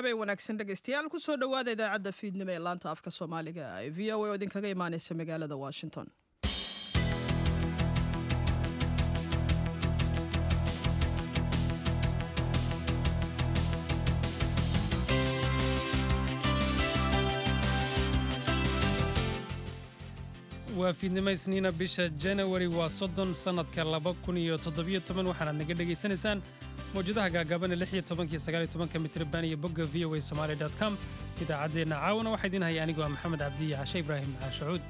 habeen wanaagsan dhegaystayaal kusoo dhowaada idaacadda fiidnimo ee laanta afka soomaaliga ee v o a oo idinkaga imaaneysa magaalada washington waa fiidnimo isniina bisha janawari waa soddon sannadka laba kun iyo toddobiyo toban waxaanaad naga dhegaysanaysaan mawjadaha gaagaaban ee lix iyo tobankiyo sagaal iyo tobanka mitriban iyo bogga v o a somali dot com idaacaddeenna caawana waxaa idiin haya anigoo ah maxamed cabdiya cashe ibraahim caashacuud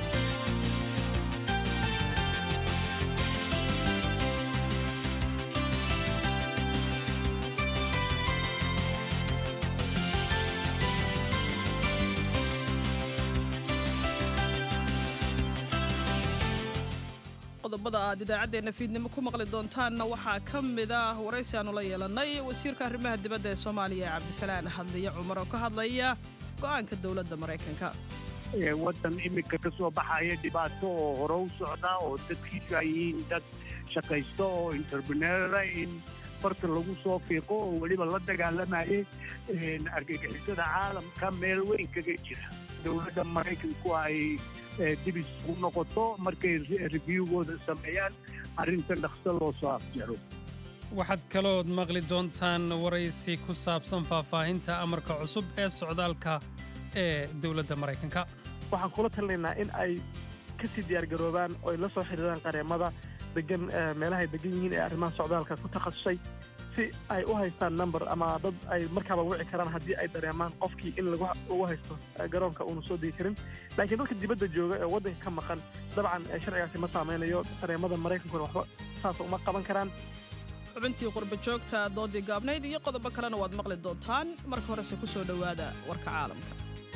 qodobada aad idaacaddeenna fiidnimo ku maqli doontaanna waxaa ka mid ah waraysi aanu la yeelannay wasiirka arrimaha dibadda ee soomaaliya cabdisalaan hadliye cumar oo ka hadlaya go'aanka dowladda maraykanka waddan iminka ka soo baxaya dhibaato oo hore u socda oo dadkiisu ay yihiin dad shaqaysto oo interpreneura in farta lagu soo fiiqo oo weliba la dagaalamayay argagixisada caalamka meel weyn kaga jira dowladda maraykanku ay dib isugu noqoto markay reviewgooda sameeyaan arrinta dhaqso loo soo afjaro waxaad kalood maqli doontaan waraysi ku saabsan faahfaahinta amarka cusub ee socdaalka ee dowladda maraykanka waxaan kula talinaynaa in ay ka sii diyaargaroobaan oo ay la soo xidhiiraan qareemada degan meelahay degan yihiin ee arrimaha socdaalka ku takhasusay si ay u haystaan number ama dad ay markaaba wici karaan haddii ay dareemaan qofkii in lagu haysto garoonka uuna soo degi karin laakiin dadka dibadda jooga ee waddanka ka maqan dabcan sharcigaasi ma saameynayo qareemada maraykankuna waxba saas uma qaban karaan xubintii qurba joogta doodii gaabnayd iyo qodobo kalena waad maqli doontaan marka horese ku soo dhowaada warka caalamka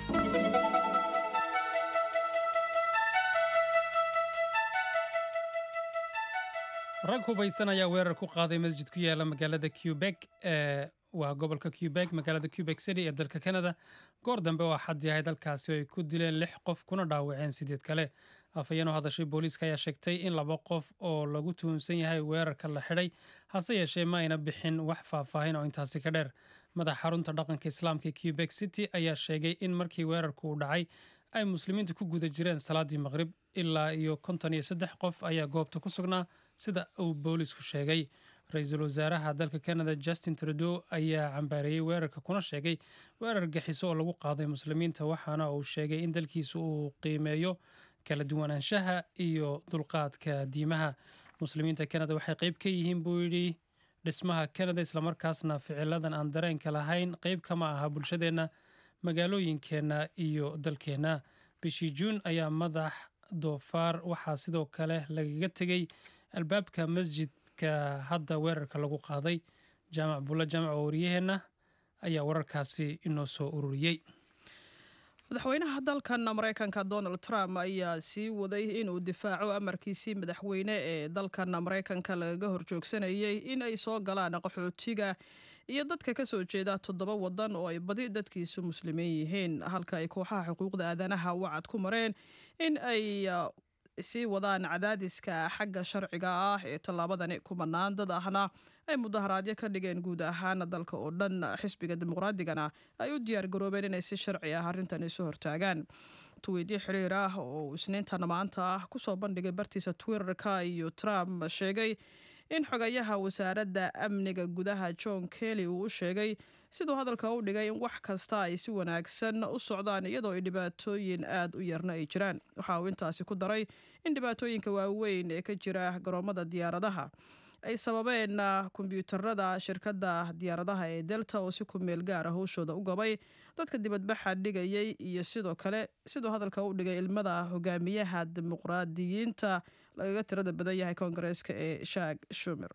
rag hubaysan ayaa weerar ku qaaday masjid ku yaala magaalada cubek ee waa gobolka cubek magaalada cubek city ee dalka canada goor dambe oo xaddi ahay dalkaasi oo ay ku dileen lix qof kuna dhaawaceen sideed kale afhayeen oo hadashay booliiska ayaa sheegtay in laba qof oo lagu tuhunsan yahay weerarka la xidhay hase yeeshee ma ayna bixin wax faahfaahin oo intaasi ka dheer madax xarunta dhaqanka islaamka cubek city ayaa sheegay in markii weerarku uu dhacay ay muslimiintu ku guda jireen salaadii maqrib ilaa iyo konton iyo saddex qof ayaa goobta ku sugnaa sida uu boolisku sheegay ra-iisul wasaaraha dalka canada justin trudeau ayaa cambaareeyey weerarka kuna sheegay weerar gaxiso oo lagu qaaday muslimiinta waxaana uu sheegay in dalkiisu uu qiimeeyo kala duwanaanshaha iyo dulqaadka diimaha muslimiinta canada waxay qeyb ka yihiin buu yidhi dhismaha canada islamarkaasna ficiladan aan dareenka lahayn qeyb kama aha bulshadeenna magaalooyinkeenna iyo dalkeenna bishii juun ayaa madax doofaar waxaa sidoo kale lagaga tegey albaabka masjidka hadda weerarka lagu qaaday jaamac bulla jaamac oo waryaheenna ayaa wararkaasi inoo soo ururiyey madaxweynaha dalkan maraykanka donald trump ayaa sii waday inuu difaaco amarkiisii madaxweyne ee dalkan maraykanka lagaga horjoogsanayay in ay soo galaan qaxootiga iyo dadka ka soo jeeda toddoba wadan oo ay badi dadkiisu muslimiin yihiin halka ay kooxaha xuquuqda aadanaha wacad ku mareen in ay sii wadaan cadaadiska xagga sharciga ah ee tallaabadani ku bannaan dad ahna ay mudaharaadyo ka dhigeen guud ahaan dalka oo dhan xisbiga dimuqraadigana ay u diyaar garoobeen inay si sharci ah arrintan isu hortaagaan tuwiidyo xiriir ah oo isniintan maanta ah kusoo bandhigay bartiisa twitterka iyo trump sheegay in xogayaha wasaaradda amniga gudaha john kelly uu u sheegay siduu hadalka u dhigay in wax kasta ay si wanaagsan u socdaan iyadoo ay dhibaatooyin aad u yarna ay jiraan waxa uu intaasi ku daray in dhibaatooyinka waaweyn ee ka jira garoomada diyaaradaha ay sababeen kombyuutarada shirkadda diyaaradaha ee delta oo si ku meel gaara howshooda u gabay dadka dibadbaxa dhigayay iyo sidoo kale siduu hadalka u dhigay ilmada hogaamiyaha dimuqraadiyiinta lagaga tirada badan yahay koongareeska ee shak shumer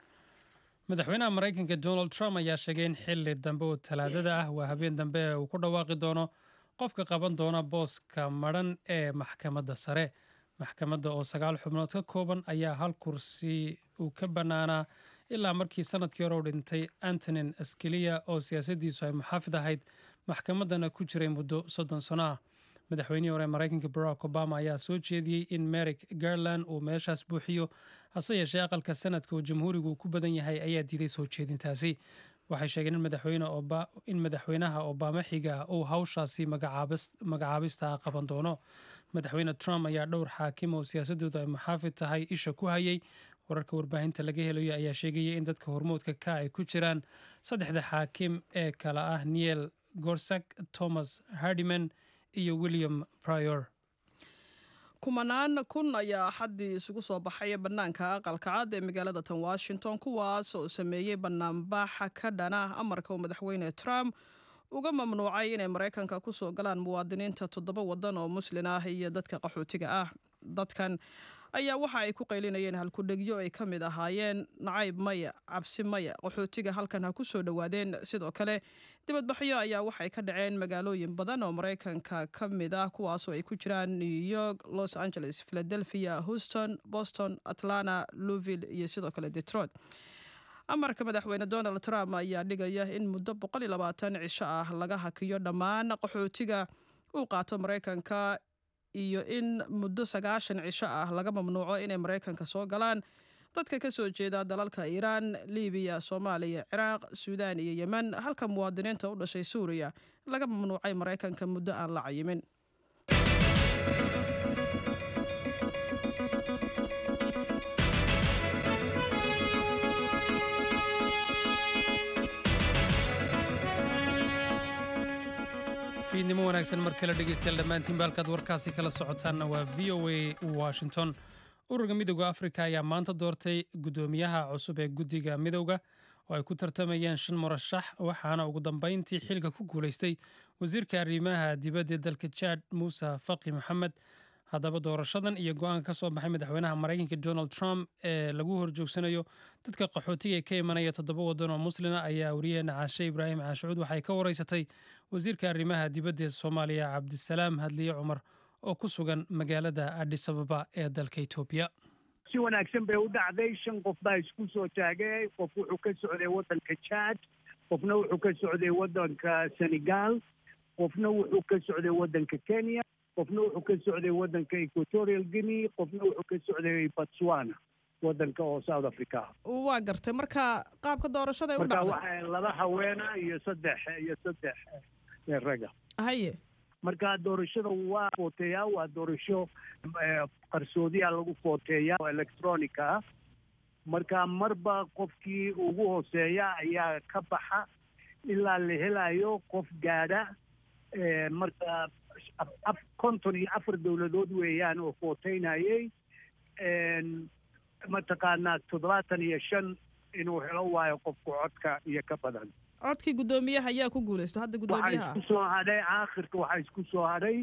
madaxweynaha maraykanka donald trump ayaa sheegay in xili dambe oo talaadada ah waa habeen dambe uu ku dhawaaqi doono qofka qaban doona booska madhan ee maxkamadda sare maxkamadda oo sagaal xubnood ka kooban ayaa hal kursi uu ka bannaanaa ilaa markii sanadkii hore u dhintay antonin askeliya oo siyaasaddiisu ay muxaafid ahayd maxkamaddana ku jiray muddo soddon sano ah madaxweynihii hore maraykanka barack obama ayaa soo jeediyey in merrick garland uu meeshaas buuxiyo hase yeeshee aqalka sanadka oo jamhuurigu ku badan yahay ayaa diiday soo jeedintaasi waxay sheegeen in madaxweynaha obama xiga uu hawshaasi magacaabista qaban doono madaxweyne trump ayaa dhowr xaakim oo siyaasadooda ay muxaafid tahay isha ku hayay wararka warbaahinta laga helayo ayaa sheegaya in dadka hormoodka ka ay ku jiraan saddexda xaakim ee kale ah niel gorsak thomas hardiman iyo william prior kumanaan kun ayaa axaddii isugu soo baxay bannaanka aqalka cad ee magaalada tan washington kuwaas oo sameeyey bannaanbaxa ka dhana amarka uu madaxweyne trump uga mamnuucay inay maraykanka ku soo galaan muwaadiniinta toddoba waddan oo muslin ah iyo dadka qaxootiga ah dadkan ayaa waxa ay ku qaylinayeen halkudhegyo ay ka mid ahaayeen nacayb maya cabsi maya qaxootiga halkan ha ku soo dhowaadeen sidoo kale dibadbaxyo ayaa waxay ka dhaceen magaalooyin badan oo maraykanka ka mid ah kuwaasoo ay ku jiraan new york los angeles philadelphia houston boston atlanta louvill iyo sidoo kale detroit amarka madaxweyne donald trump ayaa dhigaya in muddo cisho ah laga hakiyo dhammaan qaxootiga uu qaato maraykanka iyo in muddo sagaashan cisho ah laga mamnuuco inay maraykanka soo galaan dadka ka soo jeeda dalalka iiraan libiya soomaaliya ciraaq suudaan iyo yemen halka muwaadiniinta u dhashay suuriya laga mamnuucay maraykanka muddo aan la cayimin fiidnimo wanaagsan mar kale dhegeystayaal dhammaantiin baalkaad warkaasi kala socotaanna waa v o a washington ururka midowda afrika ayaa maanta doortay guddoomiyaha cusub ee guddiga midowda oo ay ku tartamayeen shan murashax waxaana ugu dambeyntii xilka ku guulaystay wasiirka arrimaha dibadda ee dalka jaad muuse faqi maxamed haddaba doorashadan iyo go-aanka ka soo baxay madaxweynaha maraykanka donald trump ee lagu horjoogsanayo dadka qaxootiga ee ka imanaya toddoba waddan oo muslina ayaa wariyaheena caashe ibraahim caashucuud waxay ka wareysatay wasiirka arrimaha dibadda ee soomaaliya cabdisalaam hadliye cumar oo ku sugan magaalada adis ababa ee dalka etoobiya si wanaagsan bay u dhacday shan qof baa isku soo taagay qof wuxuu ka socday waddanka jaad qofna wuxuu ka socday waddanka senegal qofna wuxuu ka socday waddanka kenya qofna wuxuu ka socday waddanka equatorial guinea qofna wuxuu ka socday botswana waddanka oo south africa waa gartay marka qaabka doorashada ay u marka dhacday waxaa laba haweena iyo saddex iyo saddex ee raga haye marka doorashada waa footeeyaa waa doorasho eh, qarsoodiya lagu footeeyaa oo electronica ah marka marba qofkii ugu hooseeya ayaa ka baxa ilaa la helayo qof gaadha eh, marka af- af- konton iyo afar dowladood weeyaan oo footeynayay En, mataqaanaa toddobaatan iyo shan inuu helo waayo qofku codka iyo ka badan codkii guddoomiyaha ayaa ku guulaysto hadda waxaa guddoomiyaha isku soo hadhay aakhirka waxaa isku soo hadhay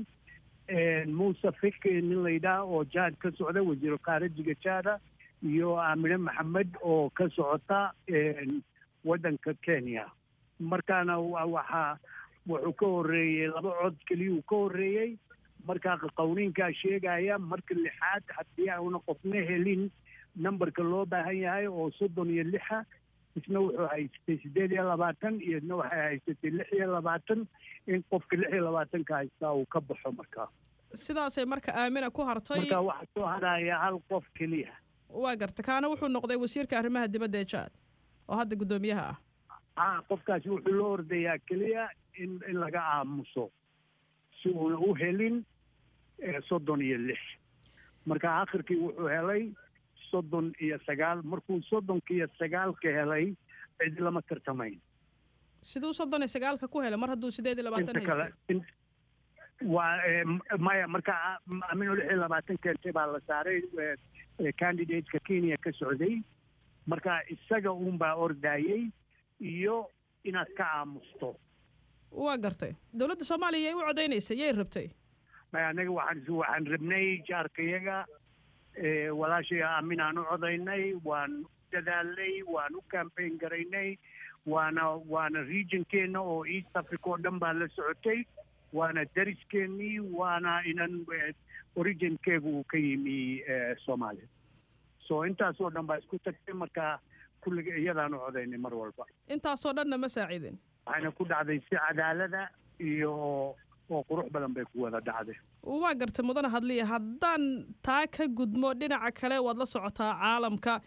muuse fiki nin la yidhaah oo jaad ka socda wasiiru khaarijiga jaada iyo aamine maxamed oo ka socota en, waddanka kenya markaana wa- waxaa wuxuu ka horreeyey laba cod keliyuu ka horreeyey markaa qawniinkaa sheegaya marka lixaad haddii auna qofna helin nambarka loo baahan yahay oo soddon iyo lixa isna wuxuu haystay siddeed iyo labaatan iyo isna waxay haysatay lix iyo labaatan in qofka lix iyo labaatanka haystaa uu ka baxo markaa sidaasay marka aamina ku hartay marka waxaa soo hadhaya hal qof keliya waa garta kaana wuxuu noqday wasiirka arrimaha dibadda ee jaad oo hadda guddoomiyaha ah ha qofkaasi wuxuu loo ordayaa keliya in in laga aamuso si uuna u helin eh, soddon iyo lix marka akhirkii wuxuu helay soddon iyo sagaal markuu soddonka iyo sagaalka helay cid lama tartamayn siduu soddon iyo sagaalka ku helay mar hadduu sideed iyo labaatan inta kale haystay in- waa eh, m- maya marka amino lix iyo labaatan keentay baa la saaray eh, eh, candidateka kenya ka socday marka isaga uunbaa ordayey iyo inaad ka aamusto waa gartay dowladda soomaaliya yay u codaynaysay yay rabtay maya anaga waxaan waxaan rabnay jaarkayaga eh, walaashay aamin aan u codaynay waan u dadaalnay waan u campaign garaynay waana waana regionkeena oo east africa oo dhan baa la socotay waana dariskeenii waana inan eh, originkeegu uu ka yimi eh, soomaaliya so intaasoo dhan baa isku tagtay marka kulliga iyadaan u codaynay mar walba intaasoo dhanna ma saacidin waxayna ku dhacday si cadaalada iyo oo qurux badan bay ku wada dhacday waa gartay mudane hadliya haddaan taa ka gudmo dhinaca kale waad la socotaa caalamka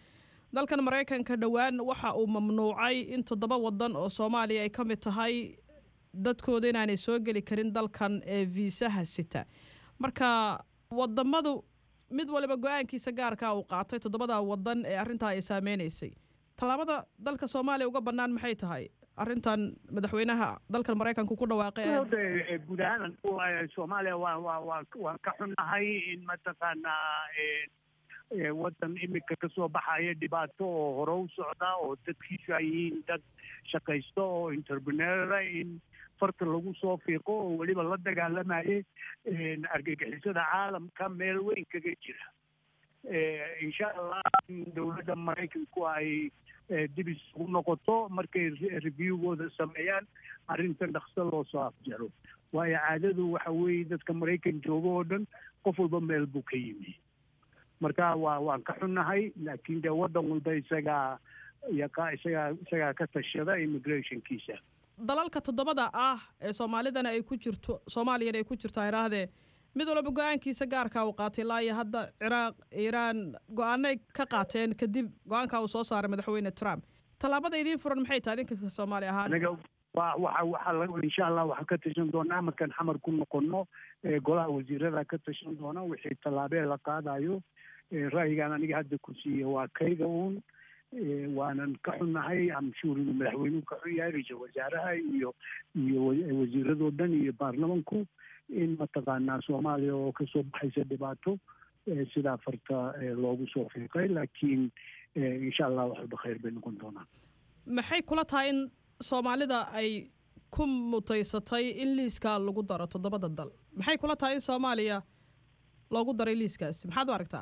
dalkan maraykanka dhowaan waxa uu mamnuucay in toddoba wadan oo soomaaliya ay ka mid tahay dadkooda inaanay soo geli karin dalkan ee viisaha sita marka wadamadu mid waliba go-aankiisa gaarkaa uu qaatay toddobada wadan ee arrintaa ay saameynaysay tallaabada dalka soomaaliya uga bannaan maxay tahay arrintan madaxweynaha dalkan maraykanku ku dhawaaqay guud ahaan soomaaliya waa waa waa waan ka xunnahay in mataqaanaa waddan imika kasoo baxaya dhibaato oo hore u socda oo dadkiisu ay yihiin dad shaqaysto oo entrepreneura in farta lagu soo fiiqo oo weliba la dagaalamayay argagixisada caalamka meel weyn kaga jira insha allah in dowladda maraykanku ay dib isugu noqoto markay reviewgooda sameeyaan arrintan dhaqso loo soo afjaro waayo caadadu waxa weeye dadka maraykan jooga oo dhan qof walba meel buu ka yimi marka waa waan ka xunnahay laakiin dee waddan walba isagaa yaqa isagaa isagaa ka tashada immigrationkiisa dalalka toddobada ah ee soomaalidana ay ku jirto soomaaliyana ay ku jirtaan iraahdee mid walba go-aankiisa gaarka uu qaatay ilaa iyo hadda ciraaq iiraan go-aanay ka qaateen kadib go-aanka uu soo saaray madaxweyne trump tallaabada idiin furan maxay tahay idinka soomaali ahaan anaga wa waxa waxaa insha allah waxaan ka tashan doonaa markaan xamar ku noqono golaha wasiirada ka tashan doona wixii tallaabee la qaadayo ra'yigaan aniga hadda ku siiya waa kayga uun waanan ka xunnahay amshuur inuu madaxweynuhu ka xun yahay ra-iisul wasaaraha iyo iyo wasiiradoo dhan iyo baarlamanku in mataqaanaa soomaaliya oo kasoo baxaysa dhibaato sidaa farta loogu soo fiiqay laakiin insha allah wax walba khayr bay noqon doonaan maxay kula tahay in soomaalida ay ku mutaysatay in liiskaa lagu daro toddobada dal maxay kula tahay in soomaaliya loogu daray liiskaasi maxaad u aragtaa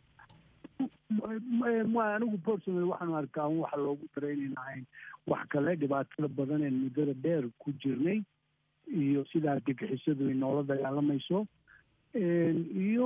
anigu personal waxaanu arkaa un waxa loogu daray inayn ahayn wax kale dhibaatada badan een muddada dheer ku jirnay iyo sida argagixisadu ay noola dagaalamayso iyo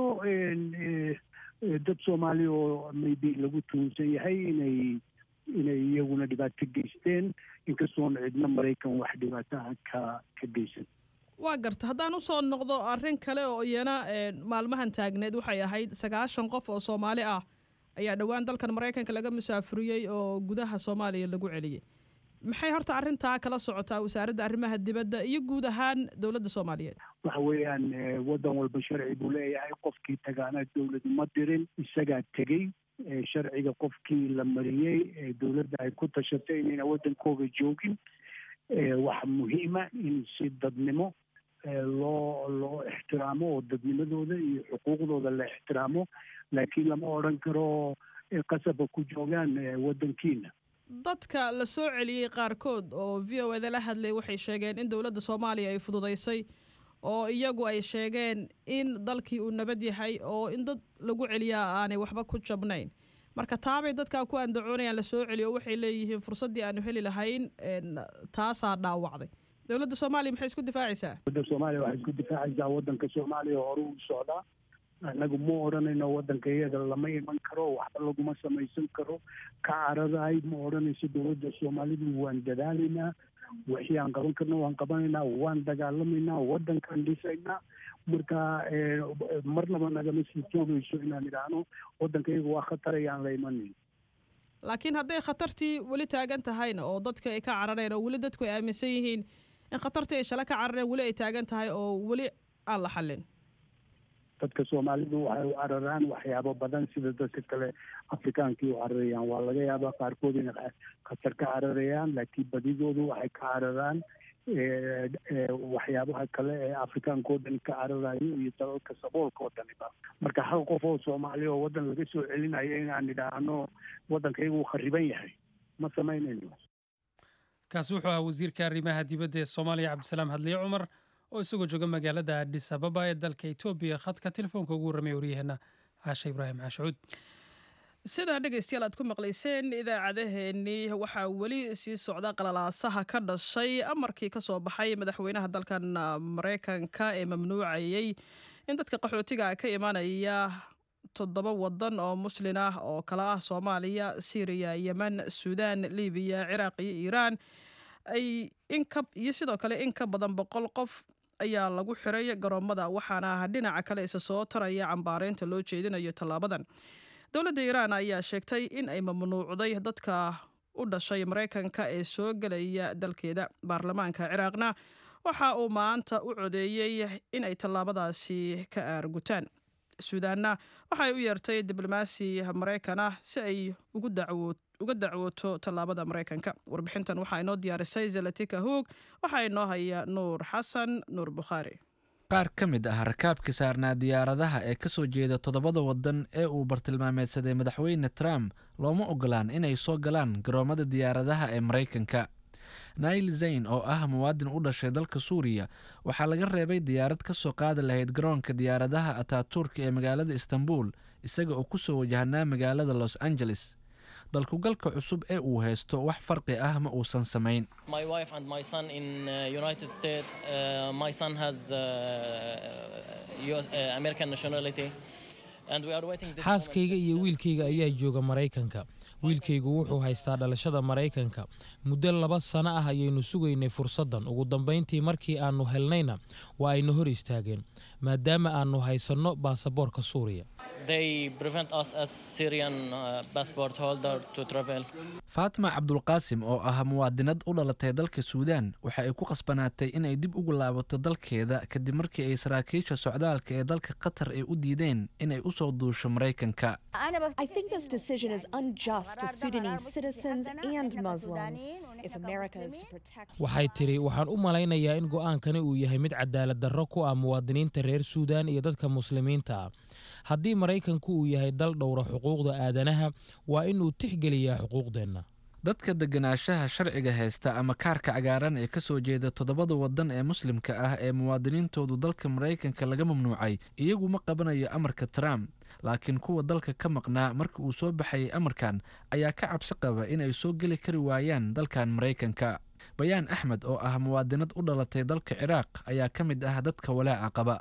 dad soomaali oo maybe lagu tuhunsan yahay inay inay iyaguna dhibaato geysteen inkastoona cidna maraykan wax dhibaataha ka ka geysan waa garta haddaan usoo noqdo arrin kale oo iyana maalmahan taagneed waxay ahayd sagaashan qof oo soomaali ah ayaa dhowaan dalkan maraykanka laga musaafuriyey oo gudaha soomaaliya lagu celiyey maxay horta arrintaa kala socotaa wasaaradda arrimaha dibadda iyo guud ahaan dowladda soomaaliyeed waxa weeyaan waddan walba sharci buu leeyahay qofkii tagaana dowladu ma dirin isagaa tegey sharciga qofkii la mariyey dowladda ay ku tashatay inayna waddankooga joogin waxa muhiima in si dadnimo loo loo ixtiraamo oo dadnimadooda iyo xuquuqdooda la ixtiraamo laakiin lama odran karo qasaba ku joogaan waddankiina dadka la soo celiyey qaarkood oo v o eda la hadlay waxay sheegeen in dowladda soomaaliya ay fududaysay oo iyagu ay sheegeen in dalkii uu nabad yahay oo in dad lagu celiyaa aanay waxba ku jabnayn marka taabay dadkaa ku andacoonayaan la soo celiyo oo waxay leeyihiin fursaddii aanu heli lahayn taasaa dhaawacday dowladda soomaaliya maxay isku difaacaysaa dowladda soomaaliya waxay isku difaacaysaa waddanka soomaaliya hore u socdaa annagu ma odhanayno waddanka iyada lama iman karo waxba laguma samaysan karo ka caradahay ma odhanayso dowladda soomaalidu waan dadaalaynaa wixii aan qaban karno waan qabanaynaa waan dagaalamaynaa waddankaan dhisaynaa marka marnaba nagama sii joogayso inaan idhaahno waddanka iyaga waa khatar ayaan la imanayn laakiin hadday khatartii weli taagan tahayna oo dadka ay ka carareen oo weli dadku ay aaminsan yihiin in khatartii ay shale ka carareen weli ay taagan tahay oo weli aan la xallin dadka soomaalidu waxay u cararaan waxyaabo badan sida dadka kale afrikaankii u cararayaan waa laga yaabaa qaarkood inay khatar ka cararayaan laakiin badidoodu waxay ka cararaan waxyaabaha kale ee afrikaanka oo dhan ka cararayo iyo dalalka saboolka oo dhaniba marka hal qof oo soomaali oo waddan laga soo celinayo inaan idhaahno waddankayga uu khariban yahay ma samaynayno kaasi wuxuu ahaa wasiirka arrimaha dibadda ee soomaaliya cabdisalaam hadliye cumar oo isagoo jooga magaalada adis ababa ee dalka etoobiya khadka telefoonka ugu warramaya waryaheena caashe ibraahim caashucuud sidaa dhegaystayaal aad ku maqlayseen idaacadaheennii waxaa weli sii socda qalalaasaha ka dhashay amarkii ka soo baxay madaxweynaha dalkan maraykanka ee mamnuucayey in dadka qaxootiga ka imanaya toddoba wadan oo muslin ah oo kala ah soomaaliya syriya yemen suudaan libiya ciraaq iyo iiraan ay inka iyo sidoo kale in ka badan boqol qof ayaa lagu xiray garoomada waxaana dhinaca kale isa soo taraya cambaareynta loo jeedinayo tallaabadan dowladda iiraan ayaa sheegtay in ay mamnuucday dadka u dhashay maraykanka ee soo gelaya dalkeeda baarlamaanka ciraaqna waxa uu maanta u codeeyey in ay tallaabadaasi ka aargutaan suudaanna waxay u yeertay diblomaasi maraykan ah si ay uga dacwooto tallaabada maraykanka warbixintan waxaa inoo diyaarisay zalatika hoog waxaa inoo haya nuur xasan nuur bukhaari qaar ka mid ah rakaabka saarnaa diyaaradaha ee ka soo jeeda toddobada waddan ee uu bartilmaameedsaday madaxweyne trump looma ogolaan inay soo galaan garoomada diyaaradaha ee maraykanka nail zayn oo ah muwaadin u dhashay dalka suuriya waxaa laga reebay diyaarad ka soo qaadi lahayd garoonka diyaaradaha ataturka ee magaalada istanbul isaga oo ku soo wajahnaa magaalada los angeles dalkugalka cusub ee uu haysto wax farqi ah ma uusan samayn xaaskayga iyo wiilkayga ayaa jooga maraykanka wiilkaygu wuxuu haystaa dhalashada maraykanka muddo laba sano ah ayaynu sugaynay fursaddan ugu dambayntii markii aannu helnayna waa ayna hor istaageen maadaama aannu haysanno baasaboorka suuriya faatima cabdulqaasim oo ah muwaadinad u dhalatay dalka suudaan waxa ay ku qasbanaatay inay dib ugu laabato dalkeeda kadib markii ay saraakiisha socdaalka ee dalka qatar ay u diideen inay u soo duusho maraykanka waxay tidhi waxaan u malaynayaa in go'aankani uu yahay mid cadaalad darro ku ah muwaadiniinta reer suudaan iyo dadka muslimiinta ah haddii maraykanku uu yahay dal dhowra xuquuqda aadanaha waa inuu tixgeliyaa xuquuqdeenna dadka deganaanshaha sharciga haysta ama kaarka cagaaran ee ka soo jeeda toddobada waddan ee muslimka ah ee muwaadiniintoodu dalka maraykanka laga mamnuucay iyagu ma qabanayo amarka trump laakiin kuwa dalka ka maqnaa marka uu soo baxayay amarkan ayaa ka cabsi qaba inay soo geli kari waayaan dalkan maraykanka bayaan axmed oo ah muwaadinad u dhalatay dalka ciraaq ayaa ka mid ah dadka walaaca qaba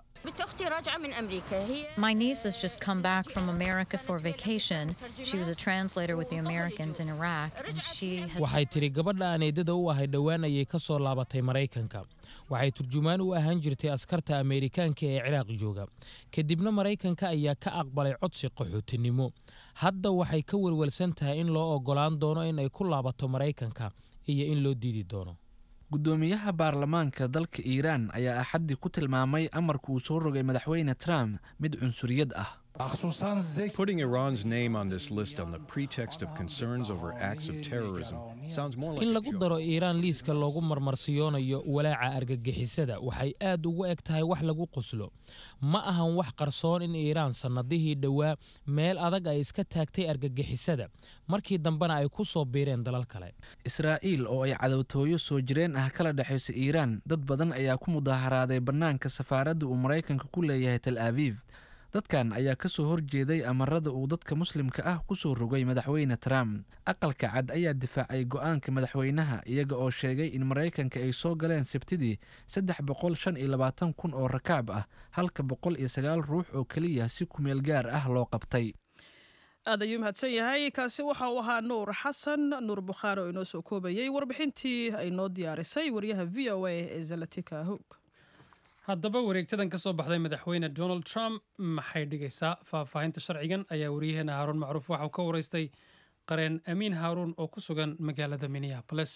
My niece has just come back from America for vacation. She was a translator with the Americans in Iraq, and she has. waxay tidhi gabadha aan eedada u ahay dhowaan ayay ka soo laabatay maraykanka waxay turjumaan u ahaan jirtay askarta ameerikaanka ee ciraaq jooga kadibna maraykanka ayaa ka aqbalay codsi qaxootinimo hadda waxay ka welwelsan tahay in loo oggolaan doono in ay ku laabato maraykanka iyo in loo diidi doono guddoomiyaha baarlamaanka dalka iiraan ayaa axaddii ku tilmaamay amarka uu soo rogay madaxweyne trump mid cunsuriyad ah Putting Iran's name on this list on the pretext of concerns over acts of terrorism sounds more like in a lagu joke. daro iiraan liiska loogu marmarsiyoonayo walaaca argagixisada waxay aad ugu eg tahay wax lagu qoslo ma ahan wax qarsoon in iiraan sannadihii dhowaa meel adag ay iska taagtay argagixisada markii dambena ay ku soo biireen dalal kale israa'iil oo ay cadowtooyo soo jireen ah kala dhexaysa iiraan dad badan ayaa ku mudaaharaaday bannaanka safaaradda uu maraykanka ku leeyahay tel abiib dadkan ayaa ka soo horjeeday amarada uu dadka muslimka ah ku soo rogay madaxweyne trump aqalka cad ayaa difaacay go'aanka madaxweynaha iyaga oo sheegay in maraykanka ay soo galeen sabtidii saddex boqol shan iyo labaatan kun oo rakaab ah halka boqol iyo sagaal ruux oo keliya si kumeel gaar ah loo qabtay aad ayuu mahadsan yahay kaasi waxa uu ahaa nuur xasan nuur bukhaari oo inoo soo koobayey warbixintii ay noo diyaarisay wariyaha v o a ee zalatika hoog haddaba wareegtadan ka soo baxday madaxweyne donald trump maxay dhigaysaa faahfaahinta sharcigan ayaa wariyaheena haaruun macruuf waxauu ka waraystay qareen amiin haaruun oo ku sugan magaalada minneapolis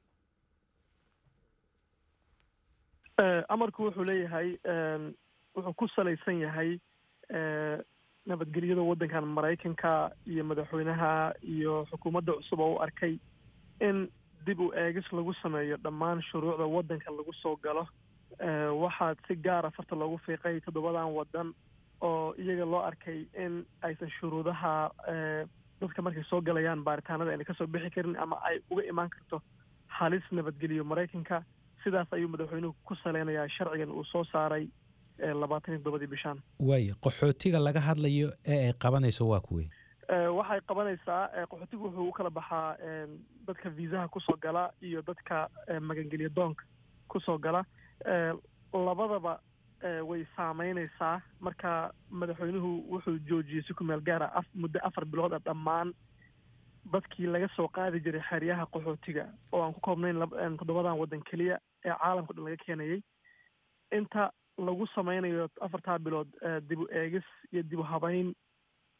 Eh, amarku wuxuu leeyahay em, wuxuu ku salaysan yahay eh, nabadgelyada waddankan maraykanka iyo madaxweynaha iyo xukuumadda cusub oo u arkay in dib u eegis lagu sameeyo dhammaan shuruucda waddanka lagu soo galo Eh, waxaa si gaara farta loogu fiiqay toddobadan waddan oo iyaga loo arkay in aysan shuruudaha eh, dadka markay soo galayaan baaritaanada ayna kasoo bixi karin ama ay uga imaan karto halis nabadgeliyo maraykanka sidaas ayuu madaxweynuhu ku saleynayaa sharcigan uu soo saaray eh, labaatan iyo toddobadii bishaan waayo qaxootiga laga hadlayo ee ay qabanayso waa kuwe Eh, waxay qabanaysaa eh, qaxootigu wuxuu u kala baxaa eh, dadka viisaha kusoo gala iyo dadka eh, magangelyo doonka kusoo gala Eh, labadaba eh, way saameyneysaa marka madaxweynuhu wuxuu joojiyey si ku meel gaara af muddo afar bilood ah dhammaan dadkii laga soo qaadi jiray xeryaha qaxootiga oo aan ku koobnayn lab- een, toddobadan waddan keliya ee caalamka dhan laga keenayay inta lagu sameynayo afartaa bilood eh, dib u eegis iyo dib u habeyn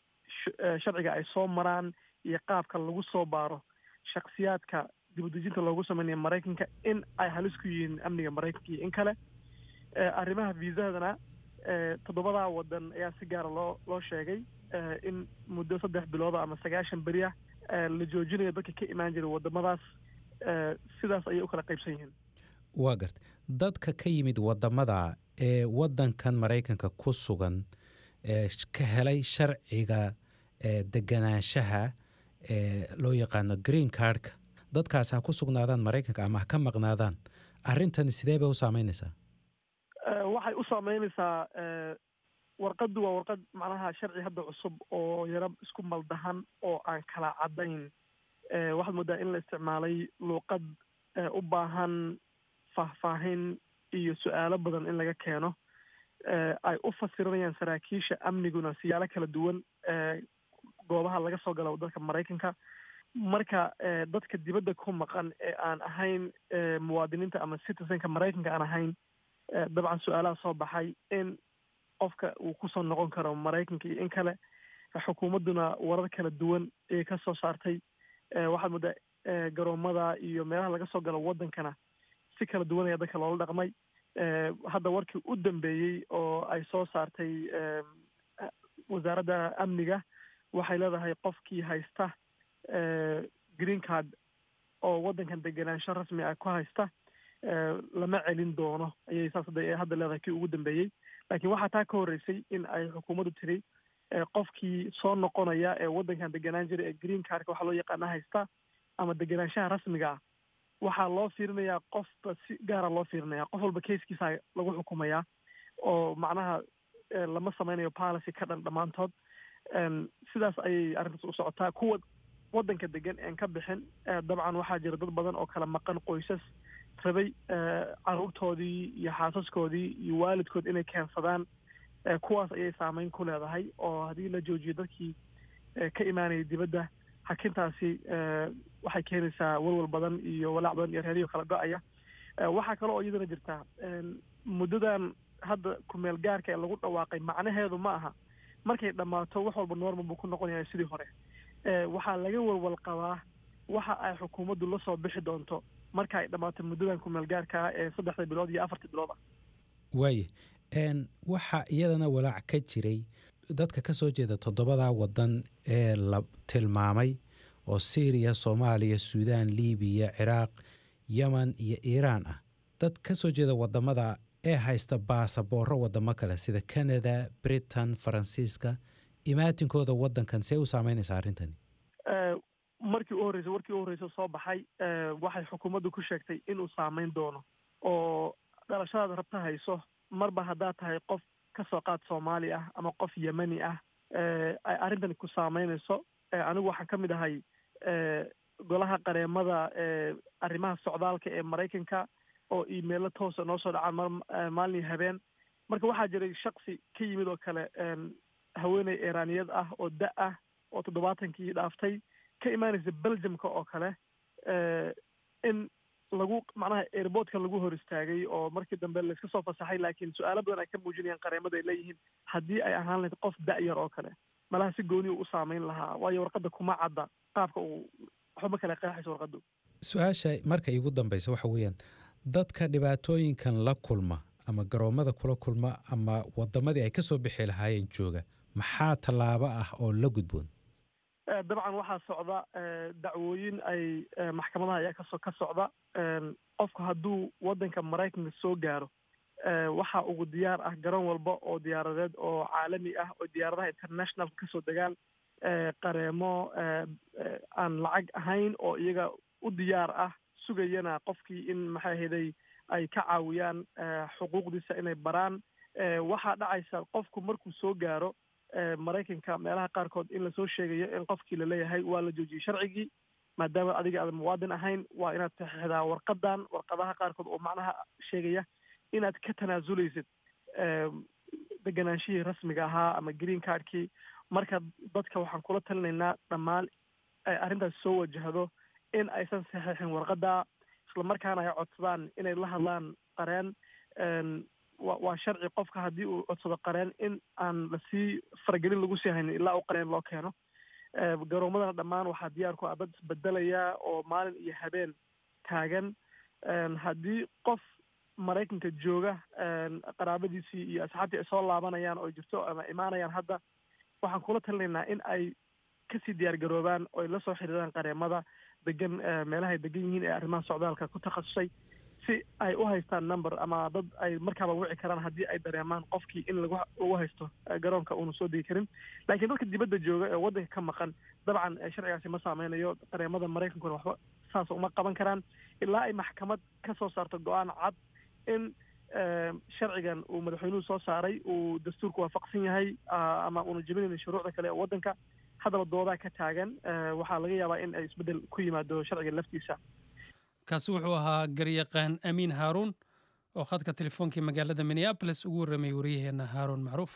sharciga ay soo maraan iyo qaabka lagu soo baaro shaksiyaadka dibudejinta loogu sameynaya maraykanka in ay halis ku yihiin amniga maraykanka iyo in kale arrimaha viisadana toddobadaa wadan ayaa si gaara loo loo sheegay in muddo saddex bilooda ama sagaashan beri ah la joojinayo dadka ka imaan jiray wadamadaas sidaas ayay u kala qaybsan yihiin waa garta dadka ka yimid wadamada ee wadankan maraykanka ku sugan ee ka helay sharciga deganaanshaha ee loo yaqaano green cardka dadkaas ha ku sugnaadaan maraykanka ama ha ka maqnaadaan arrintani sidee bay u saameynaysaa waxay u saameynaysaa warqaddu waa warqad macnaha sharci hadda cusub oo yaro isku maldahan oo aan kala caddayn waxaad moodaa in la isticmaalay luuqad u baahan faahfaahin iyo su-aalo badan in laga keeno ay u fasiranayaan saraakiisha amniguna siyaalo kala duwan goobaha laga soo galo dalka maraykanka marka dadka dibadda ku maqan ee aan ahayn muwaadiniinta ama citizenka maraykanka aan ahayn dabcan su-aalaha soo baxay in qofka uu kusoo noqon karo maraykanka iyo in kale xukuumadduna warar kala duwan ayay ka soo saartay waxaad moodaa garoomada iyo meelaha laga soo galo waddankana si kala duwan ayaa dadka loola dhaqmay hadda warkii u dambeeyey oo ay soo saartay wasaaradda amniga waxay leedahay qofkii haysta green card oo waddankan degenaansho rasmi ah ku haysta lama celin doono ayay saas hadda leedahay kii ugu dambeeyey laakiin waxaa taa ka horreysay in ay xukuumaddu tiri qofkii soo noqonaya ee waddankan degenaan jira ee green cardka waxaa loo yaqaana haysta ama degenaanshaha rasmiga ah waxaa loo fiirinayaa qofba si gaara loo fiirinaya qof walba keiskiisa lagu xukumayaa oo macnaha lama sameynayo policy ka dhan dhammaantood sidaas ayay arrintaas u socotaa kuwa waddanka degan een ka bixin dabcan waxaa jira dad badan oo kala maqan qoysas rabay caruurtoodii iyo xaasaskoodii iyo waalidkood inay keensadaan kuwaas ayay saameyn ku leedahay oo haddii la joojiyo dadkii ka imaanayay dibadda hakintaasi waxay keenaysaa walwal badan iyo walaac badan iyo reeriyo kala go-aya waxaa kale oo iyadana jirtaa muddadan hadda kumeel gaarka ee lagu dhawaaqay macnaheedu ma aha markay dhammaato wax walba normal buu ku noqon yahay sidii hore waxaa laga walwal qabaa waxa ay xukuumaddu la soo bixi doonto marka ay dhammaato muddadan kumeel gaarka ee saddexda bilood iyo afarta bilood ah waaye waxaa iyadana walaac ka jiray dadka ka soo jeeda toddobadaa waddan ee la tilmaamay oo syriya soomaaliya suudaan libiya ciraaq yeman iyo iiraan ah dad ka soo jeeda waddamada ee haysta baasaboorro waddamo kale sida canada britain faransiiska imaatinkooda waddankan see u saameynaysaa arrintani markii u horreysay warkii u horreysa soo baxay waxay xukuumaddu ku sheegtay inuu saameyn doono oo dhalashadaad rabta hayso marba haddaad tahay qof ka soo qaad soomaali ah ama qof yemani ah ay arrintani ku saameynayso anigu waxaan ka mid ahay golaha qareemada arrimaha socdaalka ee maraykanka oo imailo toosa noo soo dhacaan maalin iyo habeen marka waxaa jiray shaksi ka yimid oo kale haweeney iiraaniyad ah oo da ah oo toddobaatankii dhaaftay ka imaanaysa belgiumka oo kale in lagu macnaha airportka lagu hor istaagay oo markii dambe layska soo fasaxay laakiin su-aalo badan ay ka muujinayaan qareemada ay leeyihiin haddii ay ahaan lahayd qof da-yar oo kale malaha si gooni u u saameyn lahaa waayo warqadda kuma cadda qaabka uu waxba kale qeexayso warqaddu su-aasha marka iigu dambaysa waxa weeyaan dadka dhibaatooyinkan la kulma ama garoommada kula kulma ama waddamadii ay ka soo bixi lahaayeen jooga maxaa tallaabo ah oo la gudboon dabcan waxaa socda dacwooyin ay maxkamadaha ayaa kaso ka socda qofku hadduu waddanka maraykanka soo gaaro waxaa ugu diyaar ah garoon walba oo diyaaradeed oo caalami ah oo diyaaradaha internationalka kasoo degaan qareemo aan lacag ahayn oo iyaga u diyaar ah sugayana qofkii in maxay ahaday ay ka caawiyaan xuquuqdiisa inay baraan waxaa dhacaysa qofku markuu soo gaaro maraykanka meelaha qaarkood in lasoo sheegayo in qofkii laleeyahay waa la joojiyey sharcigii maadaama adiga aadan muwaadin ahayn waa inaad saxiixdaa warqadan warqadaha qaarkood oo macnaha sheegaya inaad ka tanaasuleysid deganaanshihii rasmiga ahaa ama green cardkii marka dadka waxaan kula talinaynaa dhammaan ay arrintaas soo wajahdo in aysan saxiixin warqadda islamarkaana ay codsadaan inay la hadlaan qareen wa waa sharci qofka haddii uu codsado qareen in aan lasii faragelin lagu sii haynin ilaa uu qareen loo keeno garoomadana dhammaan waxaa diyaar ku ah dad isbedelaya oo maalin iyo habeen taagan haddii qof maraykanka jooga qaraabadiisii iyo asxaabtii ay soo laabanayaan oo jirto ama imaanayaan hadda waxaan kula talinaynaa in ay kasii diyaar garoobaan oo ay la soo xiriiraan qareemada degan meelahay degan yihiin ee arrimaha socdaalka ku takhasusay si ay u haystaan number ama dad ay markaaba wici karaan haddii ay dareemaan qofkii in lagu lagu haysto garoonka uuna soo degi karin laakiin dadka dibadda jooga ee waddanka ka maqan dabcan sharcigaasi ma saameynayo qareemada maraykankuna waxba saas uma qaban karaan ilaa ay maxkamad ka soo saarto go-aan cad in sharcigan uu madaxweynuhu soo saaray uu dastuurku waafaqsan yahay ama uuna jebinaynin shuruucda kale ee waddanka haddaba doodaa ka taagan waxaa laga yaabaa in ay isbeddel ku yimaado sharciga laftiisa kaasi wuxuu ahaa garyaqaan amiin haaruun oo khadka telefoonkii magaalada minneabolis ugu warramay wariyaheenna haaruun macruuf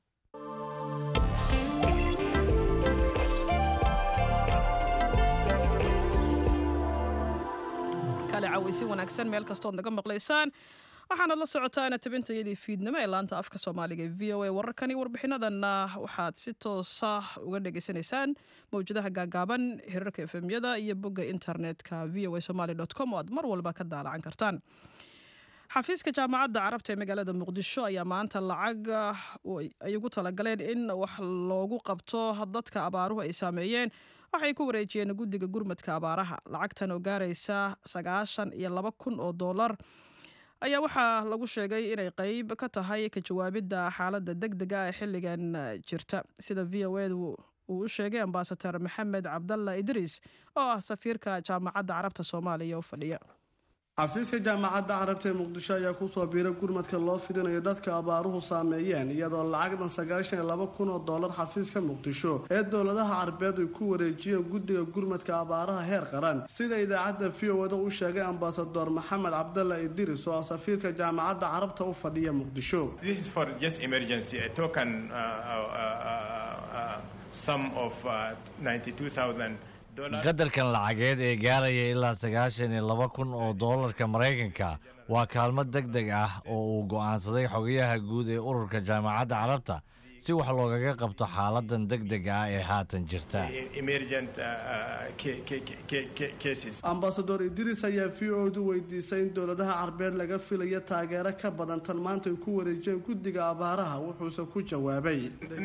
kale cawaysi wanaagsan meel kastood naga maqlaysaan waxaanad la socotaana tabintayadii fiidnimo ee laanta afka soomaaliga ee v o a wararkani warbixinadanna waxaad si toosa uga dhegaysanaysaan mawjadaha gaagaaban hirarka efemyada iyo bogga internetka v o a somaly com oo aad mar walba ka daalacan kartaan xafiiska jaamacadda carabta ee magaalada muqdisho ayaa maanta lacag ay ugu talagaleen in wax loogu qabto dadka abaaruhu ay saameeyeen waxay ku wareejiyeen guddiga gurmadka abaaraha lacagtan oo gaaraysa sagaashan iyo laba kun oo doolar ayaa waxaa lagu sheegay inay qeyb ka tahay ka jawaabidda xaaladda deg dega ee xilligan jirta sida v o edu uu u sheegay ambasador maxamed cabdalla idriis oo ah safiirka jaamacadda carabta soomaaliya u fadhiya xafiiska jaamacadda carabta ee muqdisho ayaa kusoo biiray gurmadka loo fidinayo dadka abaaruhu saameeyeen iyadoo lacagdan sagaashan iyo laba kun oo doolar xafiiska muqdisho ee dowladaha carbeed ay ku wareejiyeen guddiga gurmadka abaaraha heer qaran sida idaacadda v o da u sheegay ambasador maxamed cabdalla idiris oo ah safiirka jaamacadda carabta u fadhiya muqdisho qadarkan lacageed ee gaaraya ilaa sagaashan iyo laba kun oo doolarka maraykanka waa kaalmo deg deg ah oo uu go'aansaday xogayaha guud ee ururka jaamacadda carabta si wax loogaga qabto xaaladan deg dega ah ee haatan jirta ambasador idris ayaa v o du weydiisay in dowladaha carbeed laga filayo taageero ka badan tan maanta ay ku wareejiyeen guddiga abaaraha wuxuuse ku jawaabay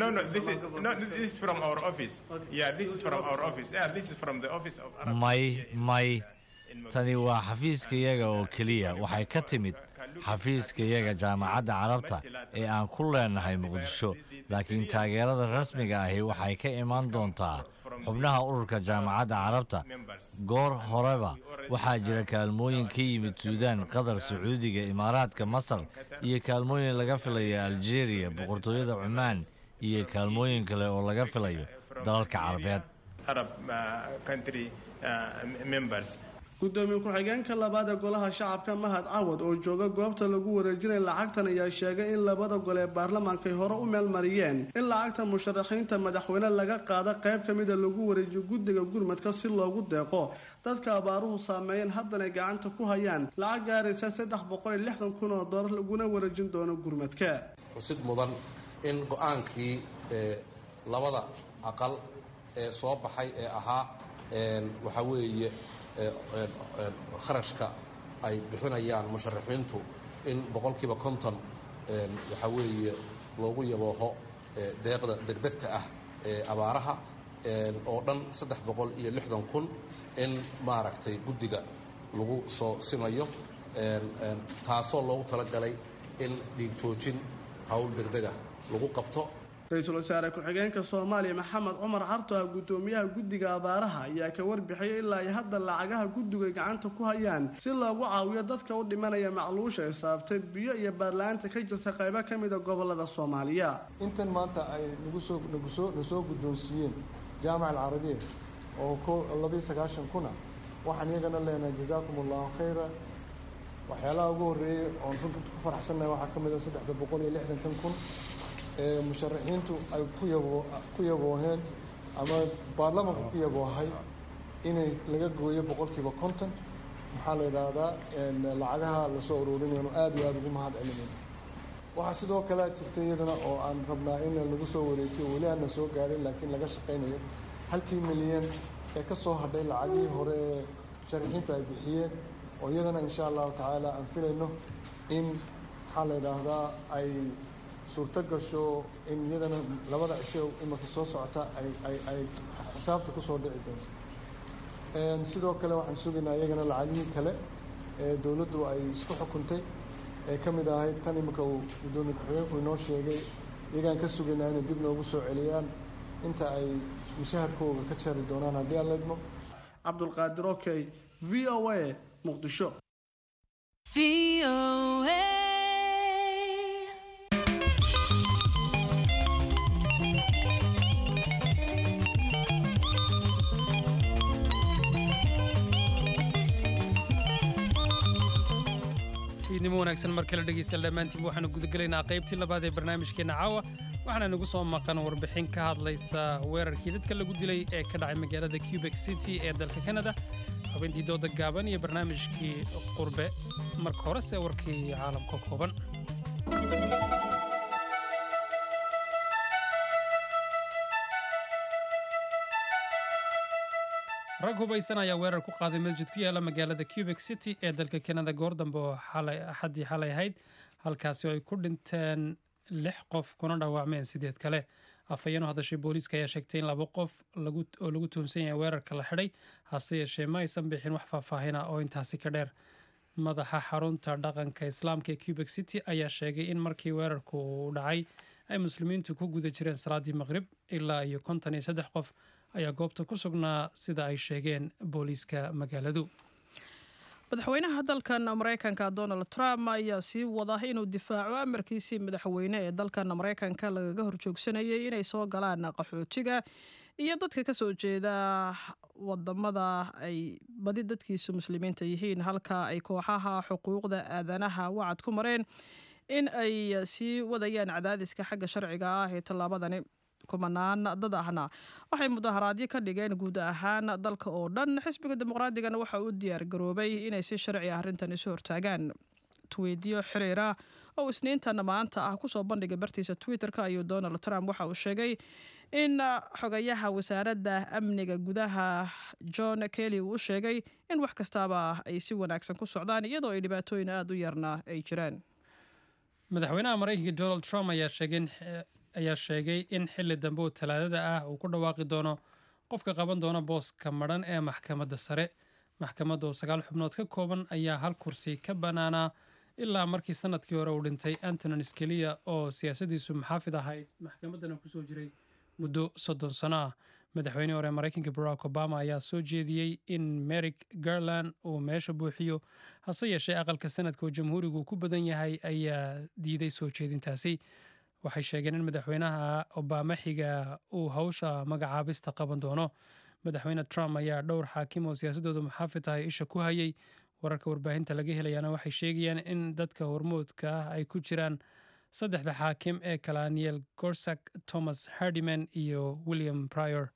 may may tani waa xafiiskayaga oo keliya waxay ka timid xafiiskayaga jaamacadda carabta ee aan ku leenahay muqdisho laakiin taageerada rasmiga ahi waxay ka imaan doontaa xubnaha ururka jaamacadda carabta goor horeba waxaa jira kaalmooyin ka yimid suudaan qatar sacuudiga imaaraadka masar iyo kaalmooyin laga filayo aljeeriya boqortooyada cumaan iyo kaalmooyin kale oo laga filayo dalalka carabeed gudoomiye ku-xigeenka labaad ee golaha shacabka mahad cawad oo jooga goobta lagu wareejinaya lacagtan ayaa sheegay in labada gol ee baarlamaanka ay hore u meelmariyeen in lacagta musharaxiinta madaxweyne laga qaado qayb ka mida lagu wareejiyo guddiga gurmadka si loogu deeqo dadka abaaruhu saameeyeen haddanay gacanta ku hayaan lacag gaaraysa saddex boqol iyo lixdan kun oo doolar laguna wareejin doono gurmadka xusid mudan in go-aankii labada aqal ee soo baxay ee ahaa waxaa weeye kharashka ay bixinayaan musharaxiintu in boqolkiiba konton waxaa weeye loogu yabooho deeqda degdegta ah ee abaaraha oo dhan saddex boqol iyo lixdan kun in maaragtay guddiga lagu soo simayo taasoo loogu talagalay in dhiig joojin howl degdega lagu qabto ra-iisul wasaare ku-xigeenka soomaaliya maxamed cumar carto ah guddoomiyaha guddiga abaaraha ayaa ka warbixiyay ilaa ay hadda lacagaha guddiga gacanta ku hayaan si loogu caawiyo dadka u dhimanaya macluusha ay saabtay biyo iyo baarla-aanta ka jirta qaybo ka mida gobolada soomaaliya intan maanta ay nagusoo nagusoo nasoo guddoonsiiyeen jaamac alcarabiya oo ko labiyo sagaashan kuna waxaan iyagana leenahay jazaakum allahu khayra waxyaalaha ugu horreeyey oon runta ku faraxsannahay waxaa ka mid a saddexda boqol iyo lixdankan kun ee musharaxiintu ay ku yabo ku yabooheen ama baarlamanku ku yaboohay inay laga gooyo boqolkiiba konton maxaa la yidhaahdaa lacagaha lasoo ururinayno aada iyo aada ugu mahad celinayno waxaa sidoo kale jirta iyadana oo aan rabnaa in lagu soo wareejiyo weli aanna soo gaarin laakiin laga shaqaynayo halkii milyan ee ka soo hadhay lacagihii hore ee musharaxiintu ay bixiyeen oo iyadana insha allahu tacaala aan filayno in maxaa la yidhaahdaa ay suurto gasho in iyadana labada cisho imanka soo socota ay ay ay xisaabta kusoo dhici doonto sidoo kale waxaan sugaynaa iyagana lacagihii kale ee dowladdu ay isku xukuntay ee ka mid ahayd tan iminka uu gudoomiye ku-xigeenku inoo sheegay iyagaan ka sugaynaa inay dib noogu soo celiyaan inta ay mushaharkooga ka jari doonaan haddii aan leedmo cabdulqaadir okey v o a muqdisho fiidnimo wanaagsan mar kale dhegeysta dhammaantiin waxaanu gudagelaynaa qaybtii labaad ee barnaamijkeenna caawa waxaana nagu soo maqan warbixin ka hadlaysa weerarkii dadka lagu dilay ee ka dhacay magaalada cubek city ee dalka canada xubintii dooda gaaban iyo barnaamijkii qurbe marka horese warkii caalamka kooban rag hubaysan ayaa weerar ku qaaday masjid ku yaala magaalada cubek city ee dalka canada goor dambe oo axaddii xalay ahayd halkaasi oo ay ku dhinteen lix qof kuna dhaawacmeen sideed kale afhayeen u hadashay booliiska ayaa sheegtay in laba qof oo lagu tuhumsan yahay weerarka la xidhay hase yeeshee ma aysan bixin wax faahfaahina oo intaasi ka dheer madaxa xarunta dhaqanka islaamka ee cubek city ayaa sheegay in markii weerarku uu dhacay ay muslimiintu ku guda jireen salaaddii maqrib ilaa iyo konton iyo saddex qof ayaa goobta ku sugnaa sida ay sheegeen booliiska magaaladu madaxweynaha dalkan maraykanka donald trump ayaa sii wada inuu difaaco amarkiisii madaxweyne ee dalkan maraykanka lagaga horjoogsanayay inay soo galaan qaxootiga iyo dadka ka soo jeeda wadamada ay badi dadkiisu muslimiinta yihiin halka ay kooxaha xuquuqda aadanaha wacad ku mareen in ay sii wadayaan cadaadiska xagga sharciga ah ee tallaabadani kumanaan dad ahna waxay mudaharaadyo ka dhigeen guud ahaan dalka oo dhan xisbiga dimuqraadigana waxa uu diyaar garoobay inay si sharci ah arrintan isu hortaagaan tweediyo xiriira oo isniintan maanta ah kusoo bandhigay bartiisa twitter-ka ayuu donald trump waxa uu sheegay in xogayaha wasaaradda amniga gudaha john kelly uu u sheegay in wax kastaaba ay si wanaagsan ku socdaan iyadoo ay dhibaatooyin aada u yarna ay jiraan madaxweynaha maraykanka donald trump ayaa sheegay ayaa sheegay in xilli dambe oo talaadada ah uu ku dhawaaqi doono qofka qaban doona booska madhan ee maxkamadda sare maxkamadda oo sagaal xubnood ka kooban ayaa hal kursi ka bannaanaa ilaa markii sanadkii hore uu dhintay antonin skelia oo siyaasadiisu maxaafid ahayd maxkamaddana kusoo jiray muddo soddon sano ah madaxweynihii hore maraykanka barack obama ayaa soo jeediyey in merik garland uu meesha buuxiyo hase yeeshee aqalka sanadka oo jamhuurigu ku badan yahay ayaa diiday soo jeedintaasi waxay sheegeen in madaxweynaha obama xiga uu hawsha magacaabista qaban doono madaxweyne trump ayaa dhowr xaakim oo siyaasadooda muxaafid tahay isha ku hayay wararka warbaahinta laga helayaana waxay sheegayaan in dadka hormoodka ah ay ku jiraan saddexda xaakim ee kalaniel gorsak thomas hardiman iyo william prior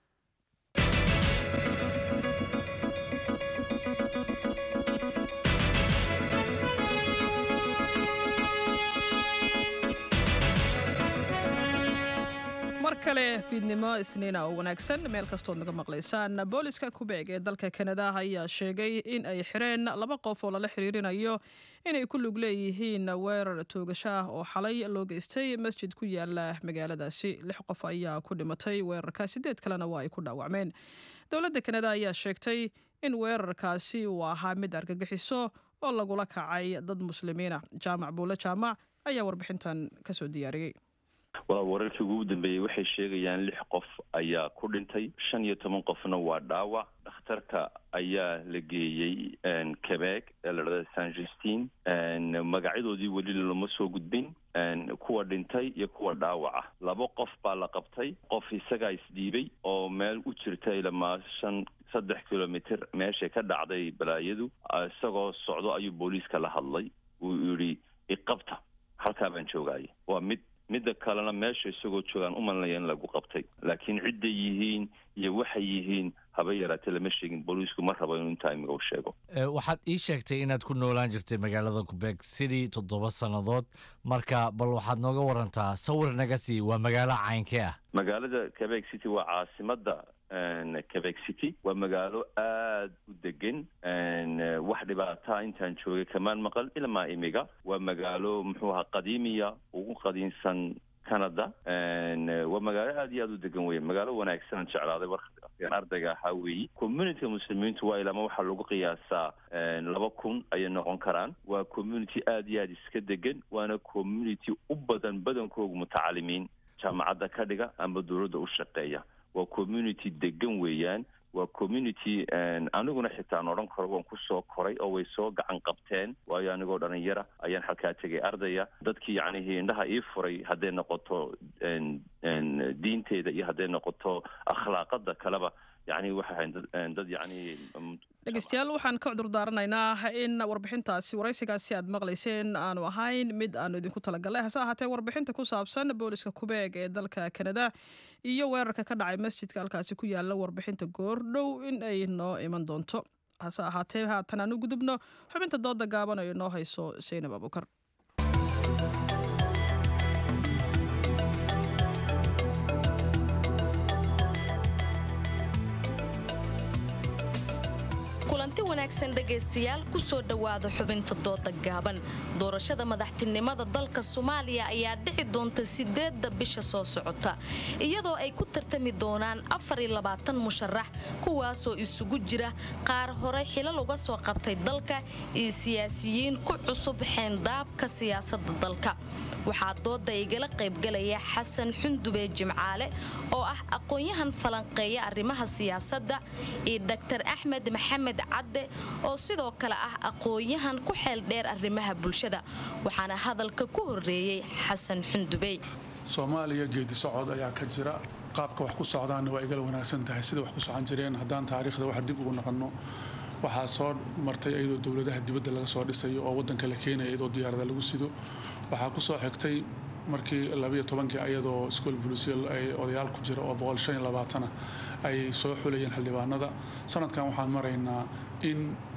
mar kale fiidnimo isniina oo wanaagsan meel kastood naga maqlaysaan booliska kubeeg ee dalka kanada ayaa sheegay in ay xireen laba qof oo lala xiriirinayo inay ku lug leeyihiin weerar toogasho ah oo xalay loo geystay masjid ku yaala magaaladaasi lix qof ayaa ku dhimatay weerarka sideed kalena waa ay ku dhaawacmeen dowladda kanada ayaa sheegtay in weerarkaasi uu ahaa mid argagixiso oo lagula kacay dad muslimiina jaamac buule jaamac ayaa warbixintan kasoo diyaariyey walaal wararkii ugu dambeeyey waxay sheegayaan lix qof ayaa ku dhintay shan iyo toban qofna waa dhaawac dhakhtarka ayaa la geeyey quebec ee la dhahda san justin magacyadoodii weli lama soo gudbin kuwa dhintay iyo kuwa dhaawaca laba qof baa la qabtay qof isagaa isdhiibay oo meel u jirta ilamaa shan saddex kilomitr meeshay ka dhacday balaayadu isagoo socdo ayuu booliiska la hadlay uu yidhi iqabta halkaa baan joogaya waa mid midda kalena meesha isagoo joogaan u malinaya in lagu qabtay laakiin cidday yihiin iyo waxay yihiin haba yaraatee lama sheegin booliisku ma rabo inuu intaa imiga u sheego waxaad ii sheegtay inaad ku noolaan jirtay magaalada qubeeg city toddoba sannadood marka bal waxaad nooga warantaa sawir naga sii waa magaalo caynkee ah magaalada quebec city waa caasimada quebec city waa magaalo aad u degan wax dhibaataa intaan joogay kamaan maqal ilmaa imiga waa magaalo muxuu ahaa qadiimiya ugu qadiimsan canada waa magaalo aad iyo aad u degan weye magaalo wanaagsanaan jeclaaday warkaan ardayga ahaa weeyi communityga muslimiintu waa ilama waxaa lagu qiyaasaa laba kun ayay noqon karaan waa community aad iyo aad iska degan waana community u badan badankooga mutacalimiin jaamacadda ka dhiga ama dowladda u shaqeeya waa community degan weeyaan waa community aniguna xitaa aan odhan karo waan kusoo koray oo way soo gacan qabteen waayo anigoo dhalinyara ayaan halkaa tegay ardaya dadkii yacnihii indhaha ii furay hadday noqoto diinteeda iyo hadday noqoto akhlaaqada kaleba yani waxay ahayn dad yani dhegeystayaal waxaan ka cudur daaranaynaa in warbixintaasi waraysigaasi aad maqlayseen aanu ahayn mid aanu idinku talagalnay hase ahaatee warbixinta ku saabsan booliska kubeeg ee dalka kanada iyo weerarka ka dhacay masjidka halkaasi ku yaala warbixinta goordhow in ay noo iman doonto hase ahaatee haatan aan u gudubno xubinta dooda gaaban oo inoo hayso saynab abukar kulanti wanaagsan dhegaystayaal ku soo dhowaada xubinta dooda gaaban doorashada madaxtinimada dalka soomaaliya ayaa dhici doonta sideedda bisha soo socota iyadoo ay ku tartami doonaan musharax kuwaasoo isugu jira qaar hore xilal uga soo qabtay dalka iyo siyaasiyiin ku cusub xeendaabka siyaasada dalka waxaa dooda igala qaybgalaya xasan xundube jimcaale oo ah aqoon-yahan falanqeeya arrimaha siyaasadda iyo dr axmed maxamed cadde oo sidoo kale ah aqoon-yahan ku xeel dheer arrimaha bulshada waxaana hadalka ku horeeyey xasan xundubey soomaaliya geedi socod ayaa ka jira qaabka wax ku socdaanna waa igala wanaagsan tahay sida wax ku socon jireen haddaan taariikhda wax dib ugu noqonno waxaa soo martay iyadoo dowladaha dibadda laga soo dhisayo oo waddanka la keenaya iyadoo diyaarada lagu sido waxaa ku soo xigtay markii labayo tobankii ayadoo school bulisiya ay odayaal ku jira oo boqol shan iyo labaatana ay soo xulayeen xildhibaanada sanadkan waxaan maraynaa in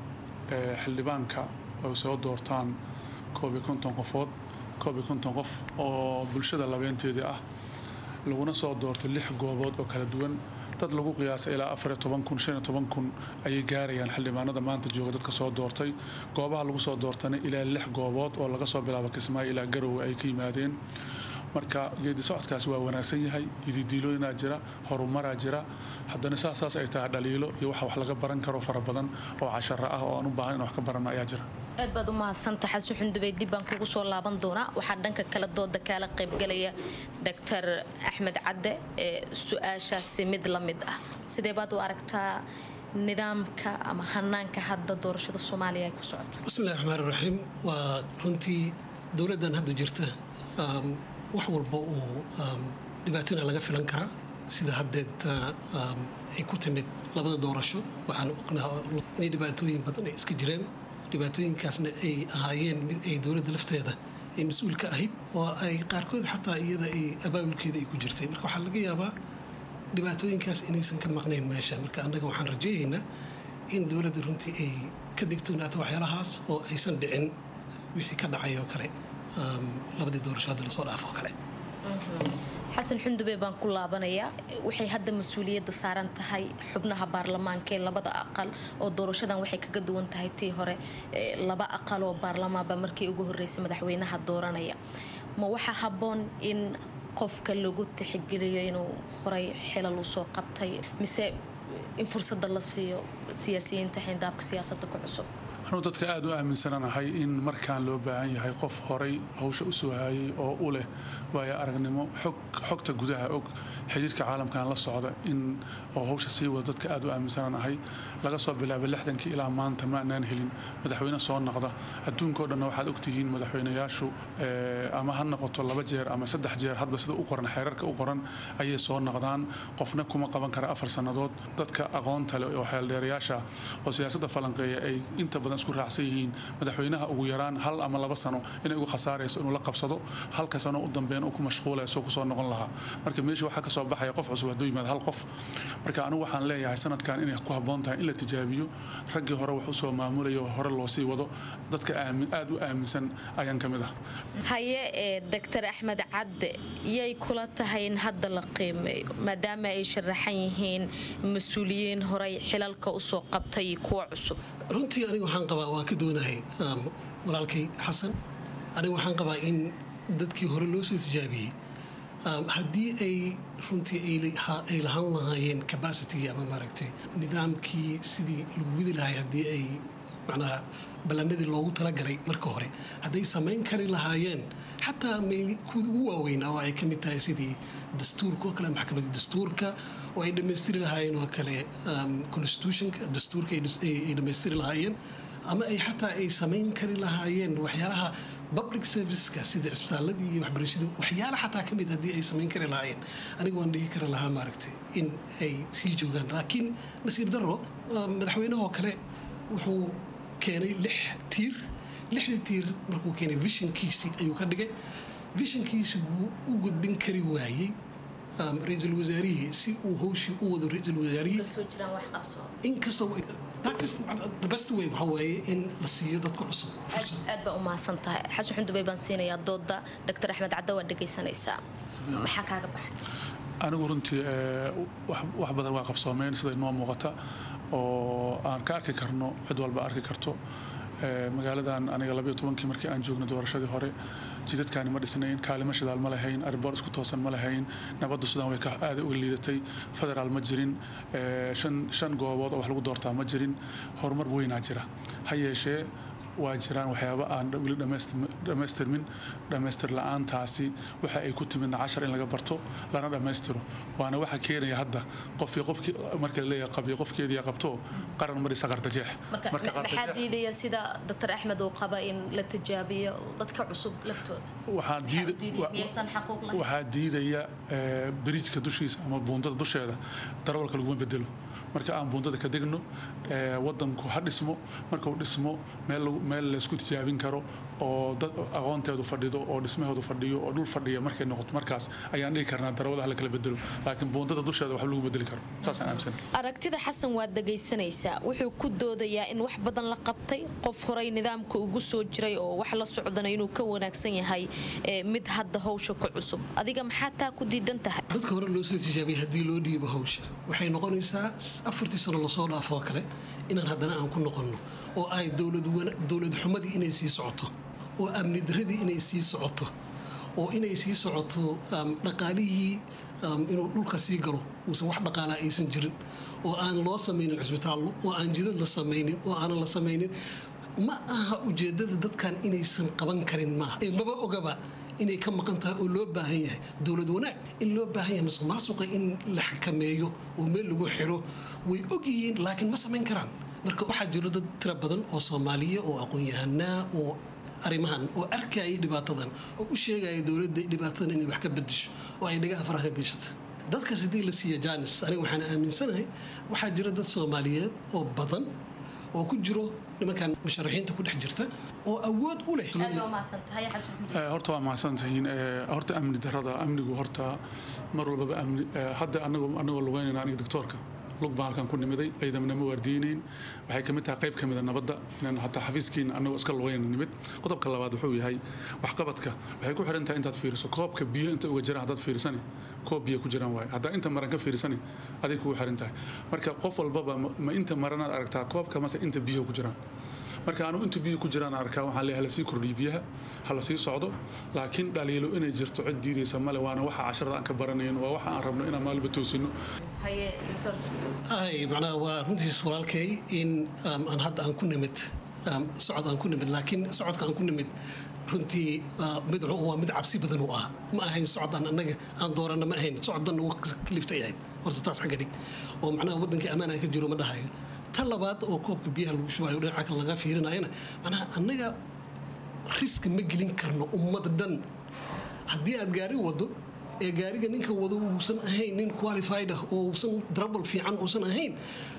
xildhibaanka ay soo doortaan koob iyo konton qofood koob iyo konton qof oo bulshada labeenteedii ah laguna soo doorto lix goobood oo kala duwan dad lagu qiyaasay ilaa afariyo toban kun shan iyo toban kun ayay gaarayaan xildhibaanada maanta jooga dadka soo doortay goobaha lagu soo doortana ilaa lix goobood oo laga soo bilaabo kismaayo ilaa garowe ay ka yimaadeen marka geedi socodkaasi waa wanaagsan yahay ididiilooyinaa jira horumaraa jira haddana saasaas ay tahay dhaliilo iyo waxa wax laga baran karo fara badan oo cashara ah oo aan u baahan in wax ka baranno ayaa jira aad baad u mahadsanta xasan xundubey dib baan kugu soo laaban doonaa waxaa dhanka kale dooda kaala qaybgalaya doctor axmed cadde ee su-aashaasi mid la mid ah sidee baad u aragtaa nidaamka ama hanaanka hadda doorashada soomaaliya ay ku socoto bismillahi raxmaan raxiim waa runtii dowladdan hadda jirta wax walba uu dhibaatona laga filan karaa sida haddeed ay ku timid labada doorasho waxaan ognaha inay dhibaatooyin badan ay iska jireen dhibaatooyinkaasna ay ahaayeen mid ay dowladda lafteeda ay mas-uul ka ahayd oo ay qaarkood xataa iyada ay abaabulkeeda ay ku jirtay marka waxaa laga yaabaa dhibaatooyinkaas inaysan ka maqnayn meesha marka annaga waxaan rajaynaynaa in dowladda runtii ay ka digtoonaato waxyaalahaas oo aysan dhicin wixii ka dhacay oo kale labadii doorasho hadda lasoo dhaafo oo kale xasan xundube baan ku laabanayaa waxay hadda mas-uuliyadda saaran tahay xubnaha baarlamaanka ee labada aqal oo doorashadan waxay kaga duwan tahay tii hore laba aqal oo baarlamaanba markii ugu horreysay madaxweynaha dooranaya ma waxaa habboon in qofka lagu tixgeliyo inuu horay xilal usoo qabtay mise in fursadda la siiyo siyaasiyiinta xindaabka siyaasadda ku cusub anuu dadka aada u aaminsananahay in markaan loo baahan yahay qof horay hawsha u soo hayay oo u leh waayo aragnimo xogta gudaha og xiriirka caalamkan la socda in oo hawsha sii wada dadka aada u aaminsananahay laga soo bilaabay lixdankii ilaa maanta ma anaan helin madaxweyne soo noqda adduunkao dhanna waxaad ogtihiin madaxweynayaashu ama ha noqoto laba jeer ama saddex jeer hadba sida u qoran xeerarka u qoran ayay soo noqdaan qofna kuma qaban kara afar sannadood dadka aqoonta leh oo xeeldheerayaasha oo siyaasadda falanqeeya ay inta badan badan isku raacsan yihiin madaxweynaha ugu yaraan hal ama laba sano inay ugu khasaarayso inuu la qabsado halka sano u dambeyn uu ku mashquulayso kusoo noqon lahaa marka meesha waxaa kasoo baxaya qof cusub hadduu yimaado hal qof marka anigu waxaan leeyahay sanadkan inay ku habboon tahay in la tijaabiyo raggii hore wax usoo maamulaya oo hore loo sii wado dadka aada u aaminsan ayaan ka mid ah haye ee doctor axmed cadde yay kula tahay in hadda la qiimeeyo maadaama ay sharaxan yihiin mas-uuliyiin horey xilalka usoo qabtay kuwa cusub runtii aniga waxaan qabaa waa ka duwanahay walaalkay xasan aniga waxaan qabaa in dadkii hore loo soo tijaabiyey haddii ay runtii ay lahaan lahaayeen capacity ama maaragtay nidaamkii sidii lagu widi lahay haddii ay macnaha ballanadii loogu talagalay marka hore hadday samayn kari lahaayeen xataa kuwii ugu waaweynaa oo ay ka mid tahay sidii dastuurka oo kale maxkamadda dastuurka oo ay dhammaystiri lahaayeen oo kale constitutionka dastuurka ay dhammaystiri lahaayeen ama ay xataa ay samayn kari lahaayeen waxyaalaha public serviceska sida cisbitaaladii iyo waxbarashadii waxyaala xataa ka mid haddii ay samayn kari lahaayeen aniga waan dhihi kari lahaa maaragtay in ay sii joogaan laakiin nasiib darro madaxweynahoo kale wuxuu keenay lix tiir lixdii tiir markuu keenay vishinkiisii ayuu ka dhigay vishinkiisi wuu u gudbin kari waayey ra-iisul wasaarihii si uu howshii u wado ra-iisul wasaarihii inkastoo the best way waxa waaye in la siiyo dadka cusub aad baa u mahadsan tahay xasan xundubay baan siinayaa dooda doctor axmed cadde waa dhegaysanaysaa maxaa kaaga baxay anigu runtii wax badan waa qabsoomeen sida inoo muuqata oo aan ka arki karno cid walba arki karto magaaladan aniga labayo tobankii markii aan joogno doorashadii hore jidadkaani ma dhisnayn kaalimo shidaal ma lahayn ariboor isku toosan ma lahayn nabaddu sidaan way aada uga liidatay federaal ma jirin shan goobood oo wax lagu doortaa ma jirin horumar weynaa jira ha yeeshee waa jiraan waxyaaba aan weli dhammaystirmin dhammaystir la-aantaasi waxa ay ku timidna cashar in laga barto lana dhammaystiro waana waxa keenaya hadda qofkii qofkii marka la leeyahay qabiyo qofkeedii qabto qaran marisa qardajeex maxaa diidaya sida doctor axmed uu qaba in la tijaabiyo dadka cusub laftooda waxaa diidaya biriijka dushiisa ama buundada dusheeda darawalka laguma bedelo marka aan buundada ka degno wadanku ha dhismo marka uu dhismo meel laysku tijaabin karo oo dad aqoonteedu fadhido oo dhismaheedu fadhiyo oo dhul fadhiya markay noqoto markaas ayaan dhihi karnaa darawada ha la kala bedelo laakiin buundada dusheeda waxba lagu bedeli karo saasaan aaminsan aragtida xasan waad dhegaysanaysaa wuxuu ku doodayaa in wax badan la qabtay qof horay nidaamka ugu soo jiray oo wax la socdana inuu ka wanaagsan yahay mid hadda howsha ku cusub adiga maxaa taa ku diidan tahay dadka hore loo soo tijaabiyay haddii loo dhiibo hawsha waxay noqonaysaa afartii sano lasoo dhaafoo kale inaan haddana aan ku noqonno oo ay dowlad xumadii inay sii socoto oo amni daradii inay sii socoto oo inay sii socoto dhaqaalihii inuu dhulka sii galo uusan wax dhaqaalaa aysan jirin oo aan loo samaynin cisbitaallo oo aan jidad la samaynin oo aanan la samaynin ma aha ujeeddada dadkan inaysan qaban karin maaha ee maba ogaba inay ka maqan tahay oo loo baahan yahay dowlad wanaag in loo baahan yahay masuq maasuqa in la xakameeyo oo meel lagu xiro way og yihiin laakiin ma samayn karaan marka waxaa jiro dad tira badan oo soomaaliya oo aqoon-yahanaa oo arrimahan oo arkayay dhibaatadan oo u sheegaya dowladda dhibaatadan inay wax ka bedesho oo ay dhagaha faraha ka geshata dadkaas haddii la siiya jaanis aniga waxaan aaminsanahay waxaa jira dad soomaaliyeed oo badan oo ku jiro nimankan musharaxiinta ku dhex jirta oo awood u leh horta waa mahadsantihiin horta amni darada amnigu horta mar walbaba amni hadda anagoo anagoo lugeynayna aniga doctoorka lug baan halkan ku nimiday ciidamana ma waardiyeynayn waxay kamid tahay qayb kamida nabadda inaan hataa xafiiskiina anagoo iska lugeyna nimid qodobka labaad wuxuu yahay waxqabadka waxay ku xiran tahay intaad fiiriso koobka biyo inta uga jiraan haddaad fiirisani koob biyo ku jiraan waaye haddaa inta maran ka fiirisani aday kugu xiran tahay marka qof walbaba ma inta maranaad aragtaa koobka mase inta biyo ku jiraan marka anu inta biyo ku jiraan arkaa waxaan leeyahay hala sii kordhiyo biyaha hala sii socdo laakiin dhaliilo inay jirto cid diidaysa male waana waxa casharada aan ka baranayn waa waxa aan rabno inaan maalba toosino ay macnaha waa runtiis walaalkay in aan hadda aan ku nimid socod aan ku nimid laakiin socodka aan ku nimid runtii mid waa mid cabsi badan u ah ma ahayn socodaan annaga aan doorana ma ahayn socoddan ugu kaliftay ahayd horta taas xagga dhig oo macnaha waddankii ammaan aan ka jiro ma dhahayo ta labaad oo koobka biyaha lagu shubayo dhinaca kale laga fiirinayana macnaha annaga riska ma gelin karno ummad dhan haddii aad gaari wado ee gaariga ninka wado uusan ahayn nin qualified ah oo uusan drabal fiican uusan ahayn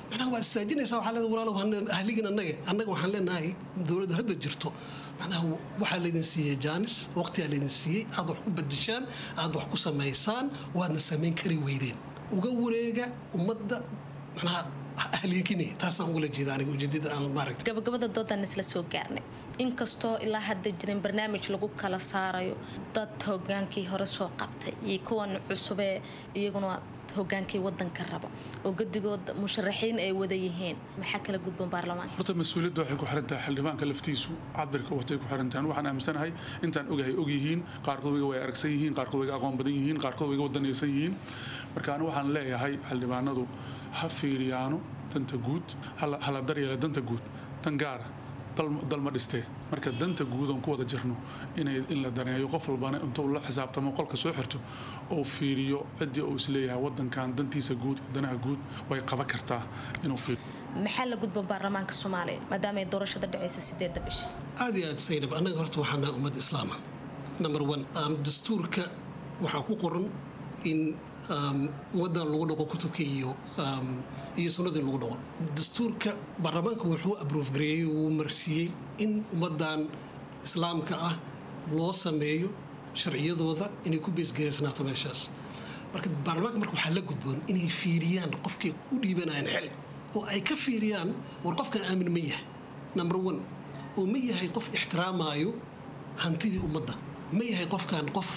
macnaha waa istaajinaysaa waxaa leedahay walaalow hana- ahligin annaga annaga waxaan leenahay dowladda hadda jirto macnaha waxaa laydin siiyey jaanis waqtigaa laydin siiyey aad wax ku bedeshaan aad wax ku samaysaan waadna samayn kari weydeen uga wareega ummadda macnaha ahliginaya taasaan ugala jeeda aniga ujeedada aan maaragta gabagabada doodan isla soo gaarnay inkastoo ilaa hadda jirin barnaamij lagu kala saarayo dad hogaankii hore soo qabtay iyo kuwan cusubee iyaguna hogaankii wadanka raba oo gadigood musharaxiin ay wada yihiin maxaa kala gudban baarlamaanka horta mas-uuliyadda waxay ku xiran tahay xildhibaanka laftiisu cabirka watay ku xiran tahay waxaan aaminsanahay intaan ogahay og yihiin qaarkood wayga way aragsan yihiin qaarkood wayga aqoon badan yihiin qaarkood wayga wadanaysan yihiin marka anigu waxaan leeyahay xildhibaanadu ha fiiriyaano danta guud hala hala daryeela danta guud dan gaara dal- dalma dhistee marka danta guud oon ku wada jirno inay in la daneeyo qof walbana intuu la xisaabtamo qolka soo xirto oo fiiriyo ciddii uu isleeyahay wadankan dantiisa guud iyo danaha guud way qaban kartaa inuu fiiriyo maxaa la gudban baarlamaanka soomaaliya maadaama ay doorashada dhacaysa sideedda bisha aad iyo aad saynab annaga horta waxaan nahay ummad islaama number one um, dastuurka waxaa ku qoran in um, ummaddan lagu dhaqo kutubka iyo um, iyo sunnadii lagu dhaqo dastuurka baarlamaanka wuxuu abruuf gareeyey wuu marsiiyey in ummaddan islaamka ah loo sameeyo sharciyadooda inay ku beesgaraysanaato meeshaas marka baarlamaanka marka waxaa la gudboon inay fiiriyaan qofkay u dhiibanayaan xil oo ay ka fiiriyaan war qofkan aamin ma yahay number one oo ma yahay qof ixtiraamaayo hantidii ummadda ma yahay qofkan qof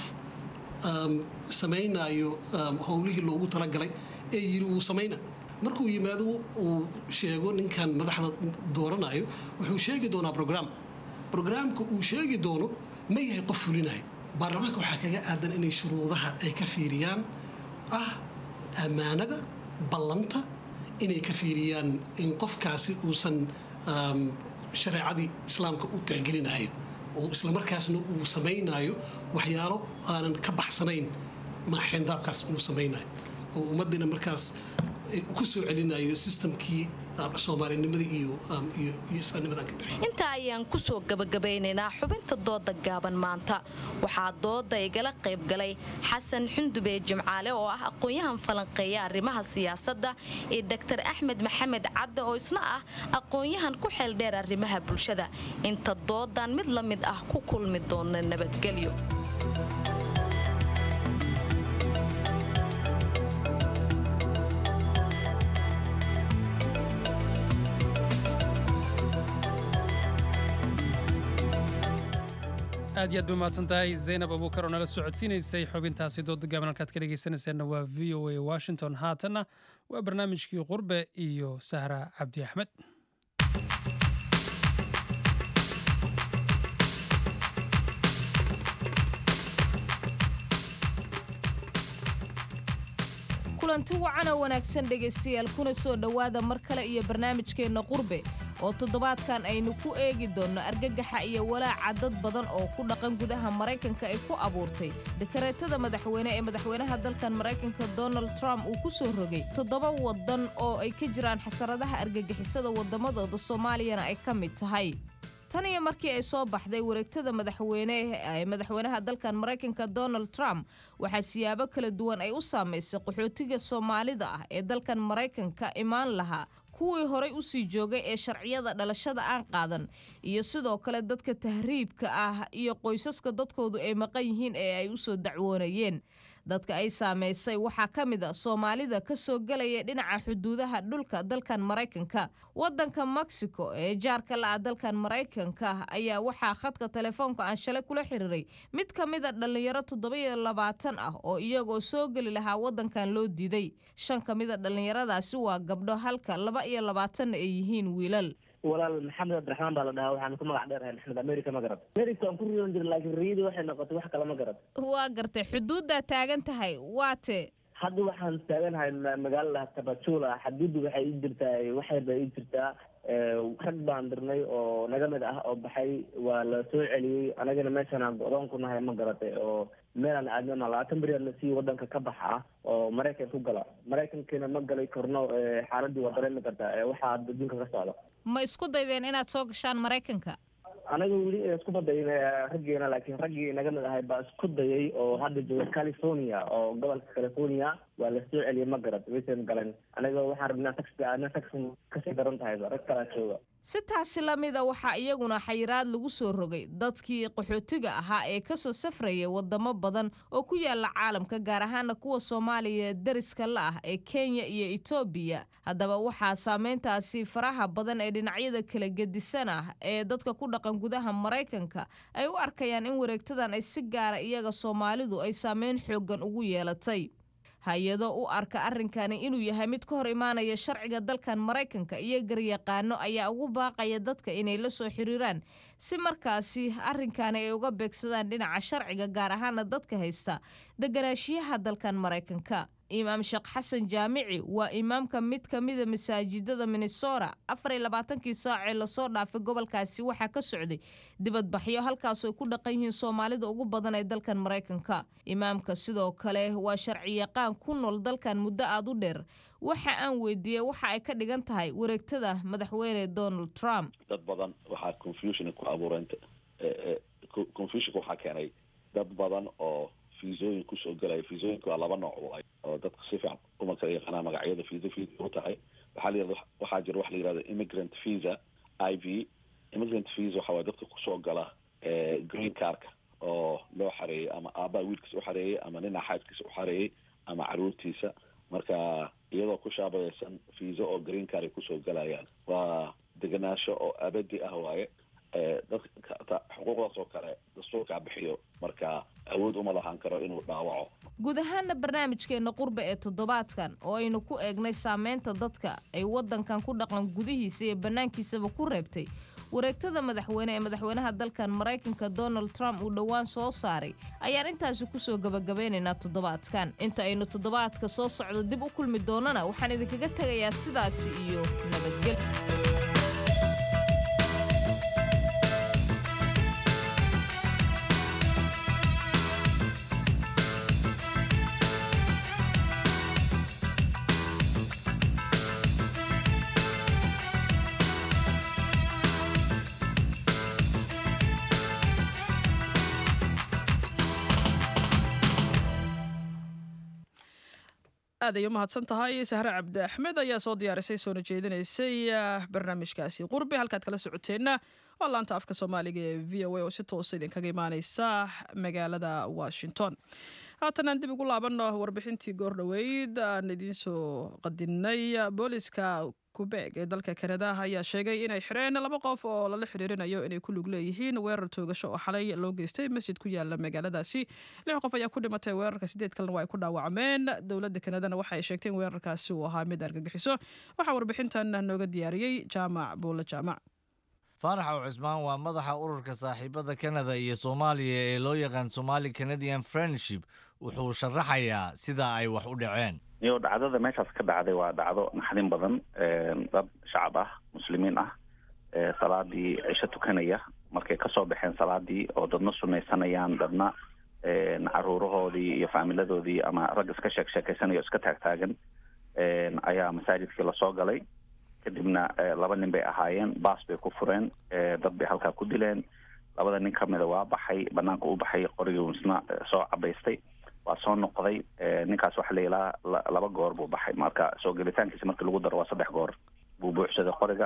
um, samaynaayo um, howlihii loogu talagalay ee yiri wuu samayna markuu yimaado uu sheego ninkan madaxda dooranayo wuxuu sheegi doonaa brogram brograamka uu sheegi doono ma yahay qof fulinayo baarlamaanka waxaa kaga aadan inay shuruudaha ay ka fiiriyaan ah ammaanada ballanta inay ka fiiriyaan in qofkaasi uusan um, shareecadii islaamka u tixgelinayo oo islamarkaasna uu samaynayo waxyaalo aanan ka baxsanayn maaxeendaabkaas uu samaynayo oo ummaddiina markaas ku soo celinayo sistamkii soomaalinimada iyo iyo islaamnimadan ka bixi intaa ayaan kusoo gabagabaynaynaa xubinta dooda gaaban maanta waxaa dooda igala qayb galay xasan xundube jimcaale oo ah aqoon-yahan falanqeeya arrimaha siyaasadda iyo dr axmed maxamed cadde oo isna ah aqoon-yahan ku xeeldheer arrimaha bulshada inta doodan mid la mid ah ku kulmi doona nabadgelyo aad iyo aad bay umahadsan tahay zaynab abuukar oo nala socodsiinaysay xubintaasi dooda gaaban halkaad ka dhegaysanaysaanna waa v o a washington haatanna waa barnaamijkii qurbe iyo sahra cabdi axmed kulanti wacan oo wanaagsan dhegaystayaal kuna soo dhowaada mar kale iyo barnaamijkeenna qurbe oo toddobaadkan aynu ku eegi doonno argagaxa iyo walaaca dad badan oo ku dhaqan gudaha maraykanka ay ku abuurtay dekareetada madaxweyne ee madaxweynaha dalkan maraykanka donald trump uu ku soo rogay toddoba waddan oo ay ka jiraan xasaradaha argagixisada waddamadooda soomaaliyana ay ka mid tahay tan iyo markii ay soo baxday wareegtada madaxweyne ee madaxweynaha dalkan maraykanka donald trump waxaa siyaabo kala duwan ay u saamaysay qaxootiga soomaalida ah ee dalkan maraykanka imaan lahaa kuwii horay u sii joogay ee sharciyada dhalashada aan qaadan iyo sidoo kale dadka tahriibka ah iyo qoysaska dadkoodu ay maqan yihiin ee ay u soo dacwoonayeen dadka ay saamaysay waxaa ka mid a soomaalida ka soo gelaya dhinaca xuduudaha dhulka dalkan maraykanka wadanka mexico ee jaarka la-a dalkan maraykanka ayaa waxaa khadka telefoonka aan shalay kula xiriiray mid ka mid a dhallinyaro toddobiyo labaatan ah oo iyagoo soo geli lahaa wadankan loo diiday shan ka mid a dhallinyaradaasi waa gabdho halka laba iyo labaatanna ay yihiin wiilal walaal maxamed cabdiraxmaan baa la dhahaa waxaan ku magac dheerahay maxamed america ma garad america waan ku riyoon jiray laakiin riyadii waxay noqotay wax kale ma garad waa gartay xuduuddaa taagan tahay waate hadda waxaan taaganahay magaalada tabajula xaduuddu waxay ii jirtaa waxyar bay ii jirtaa rag baan dirnay oo naga mid ah oo baxay waa la soo celiyey anagana meeshaan go-doon ku nahay ma garatay oo meelaan aadnana labaatan beriyaad la siiyo wadanka ka baxa ah oo maraykan ku gala maraykankiina ma galay korno xaaladii waa dareemi kartaa waxaa adduunka ka socda ma isku daydeen inaad soo gashaan maraykanka anaga weli isku badayn raggeena laakiin raggii naga mid ahay baa isku dayay oo hadda jooga california oo gobolka california waa la soo celiyay ma garad waysan galan anaga waxaan rabnaa taxi ana taxi kasii daran tahay rag kalaa jooga si taasi la mida waxaa iyaguna xayiraad lagu soo rogay dadkii qaxootiga ahaa ee kasoo safrayay wadamo badan oo ku yaala caalamka gaar ahaana kuwa soomaaliya deriska la ah ee kenya iyo etoobiya haddaba waxaa saameyntaasi faraha badan ee dhinacyada kala gedisan ah ee dadka ku dhaqan gudaha maraykanka ay u arkayaan in wareegtadan ay si gaara iyaga soomaalidu ay saameyn xoogan ugu yeelatay hay-ado u arka arrinkani inuu yahay mid ka hor imaanaya sharciga dalkan maraykanka iyo garyaqaano ayaa ugu baaqaya dadka inay la soo xiriiraan si markaasi arrinkani ay uga beegsadaan dhinaca sharciga gaar ahaana dadka haysta deganaashiyaha dalkan maraykanka imaam sheekh xasan jaamici waa imaamka mid ka mida masaajidada minnesota afar iyo labaatankii saacee lasoo dhaafay gobolkaasi waxaa ka socday dibadbaxyo halkaasoo ku dhaqan yihiin soomaalida ugu badan ee dalkan maraykanka imaamka sidoo kale waa sharciyaqaan ku nool dalkan muddo aada u dheer waxa aan weydiiyey waxa ay ka dhigan tahay wareegtada madaxweyne donald trump dad badan waxaa confusion ku abuureen confusionka waxaa keenay dad badan oo fiisooyin kusoo gelaya fiisooyinka waa laba nooc waay oo dadka si fiican uma kala yaqaanaa magacyada fiisa fiisa u tahay waxaa layirahda waxaa jira waxa la yirahda immigrant visa i v immigrant visa waxa waye dadka kusoo gala green carka oo loo xareeyey ama aabbaha wiilkiisa u xareeyey ama nina xaaskiisa u xareeyey ama caruurtiisa marka iyadoo ku shaabayeysan fiisa oo green car ay kusoo galayaan waa deganaasho oo abadi ah waaye dadka xuquuqdaas oo kale dastuurkaa bixiyo marka awood uma lahaan karo inuu dhaawaco guud ahaana barnaamijkeenna qurba ee toddobaadkan oo aynu ku eegnay saameynta dadka ay waddankan ku dhaqan gudihiisa iyo bannaankiisaba ku reebtay wareegtada madaxweyne ee madaxweynaha dalkan maraykanka donald trump uu dhowaan soo saaray ayaan intaasi kusoo gabagabeynaynaa toddobaadkan inta aynu toddobaadka soo socdo dib u kulmi doonana waxaan idinkaga tegayaa sidaasi iyo nabadgel aad ay u mahadsan tahay sahre cabdi axmed ayaa soo diyaarisay soona jeedinaysay barnaamijkaasi qurbi halkaad kala socoteenna waa laanta afka soomaaliga ee v o a oo si toosa idinkaga imaaneysa magaalada washington haatan aan dib ugu laabanno warbixintii goordhoweyd aan idiin soo qadinay booliska kubeeg ee dalka kanada ayaa sheegay inay xireen laba qof oo lala xiriirinayo inay ku lug leeyihiin weerar toogasho oo xalay loo geystay masjid ku yaala magaaladaasi lix qof ayaa ku dhimatay weerarka sideed kalena waa ay ku dhaawacmeen dowladda kanadana waxa ay sheegtay in weerarkaasi uu ahaa mid argagixiso waxaa warbixintan nooga diyaariyey jaamac buulle jaamac faarax ow cismaan waa madaxa ururka saaxiibada kanada iyo soomaaliya ee loo yaqaan somali canadian friendship wuxuu sharaxayaa sida ay wax u dhaceen iyo dhacdada meeshaas ka dhacday waa dhacdo naxdin badan dad shacab ah muslimiin ah salaadii cisho tukanaya markay kasoo baxeen salaadii oo dadna sunaysanayaan dadna caruurahoodii iyo faamiladoodii ama rag iska sheek sheekaysanaya o iska taagtaagan ayaa masaajidkii lasoo galay kadibna laba nin bay ahaayeen baas bay ku fureen dad bay halkaa ku dileen labada nin kamida waa baxay banaanka u baxay qorigii isna soo cabaystay waa soo noqday ninkaas waxa la ilaa laba goor buu baxay marka soo gelitaankiisa markii lagu daro waa saddex goor buu buuxsaday qoriga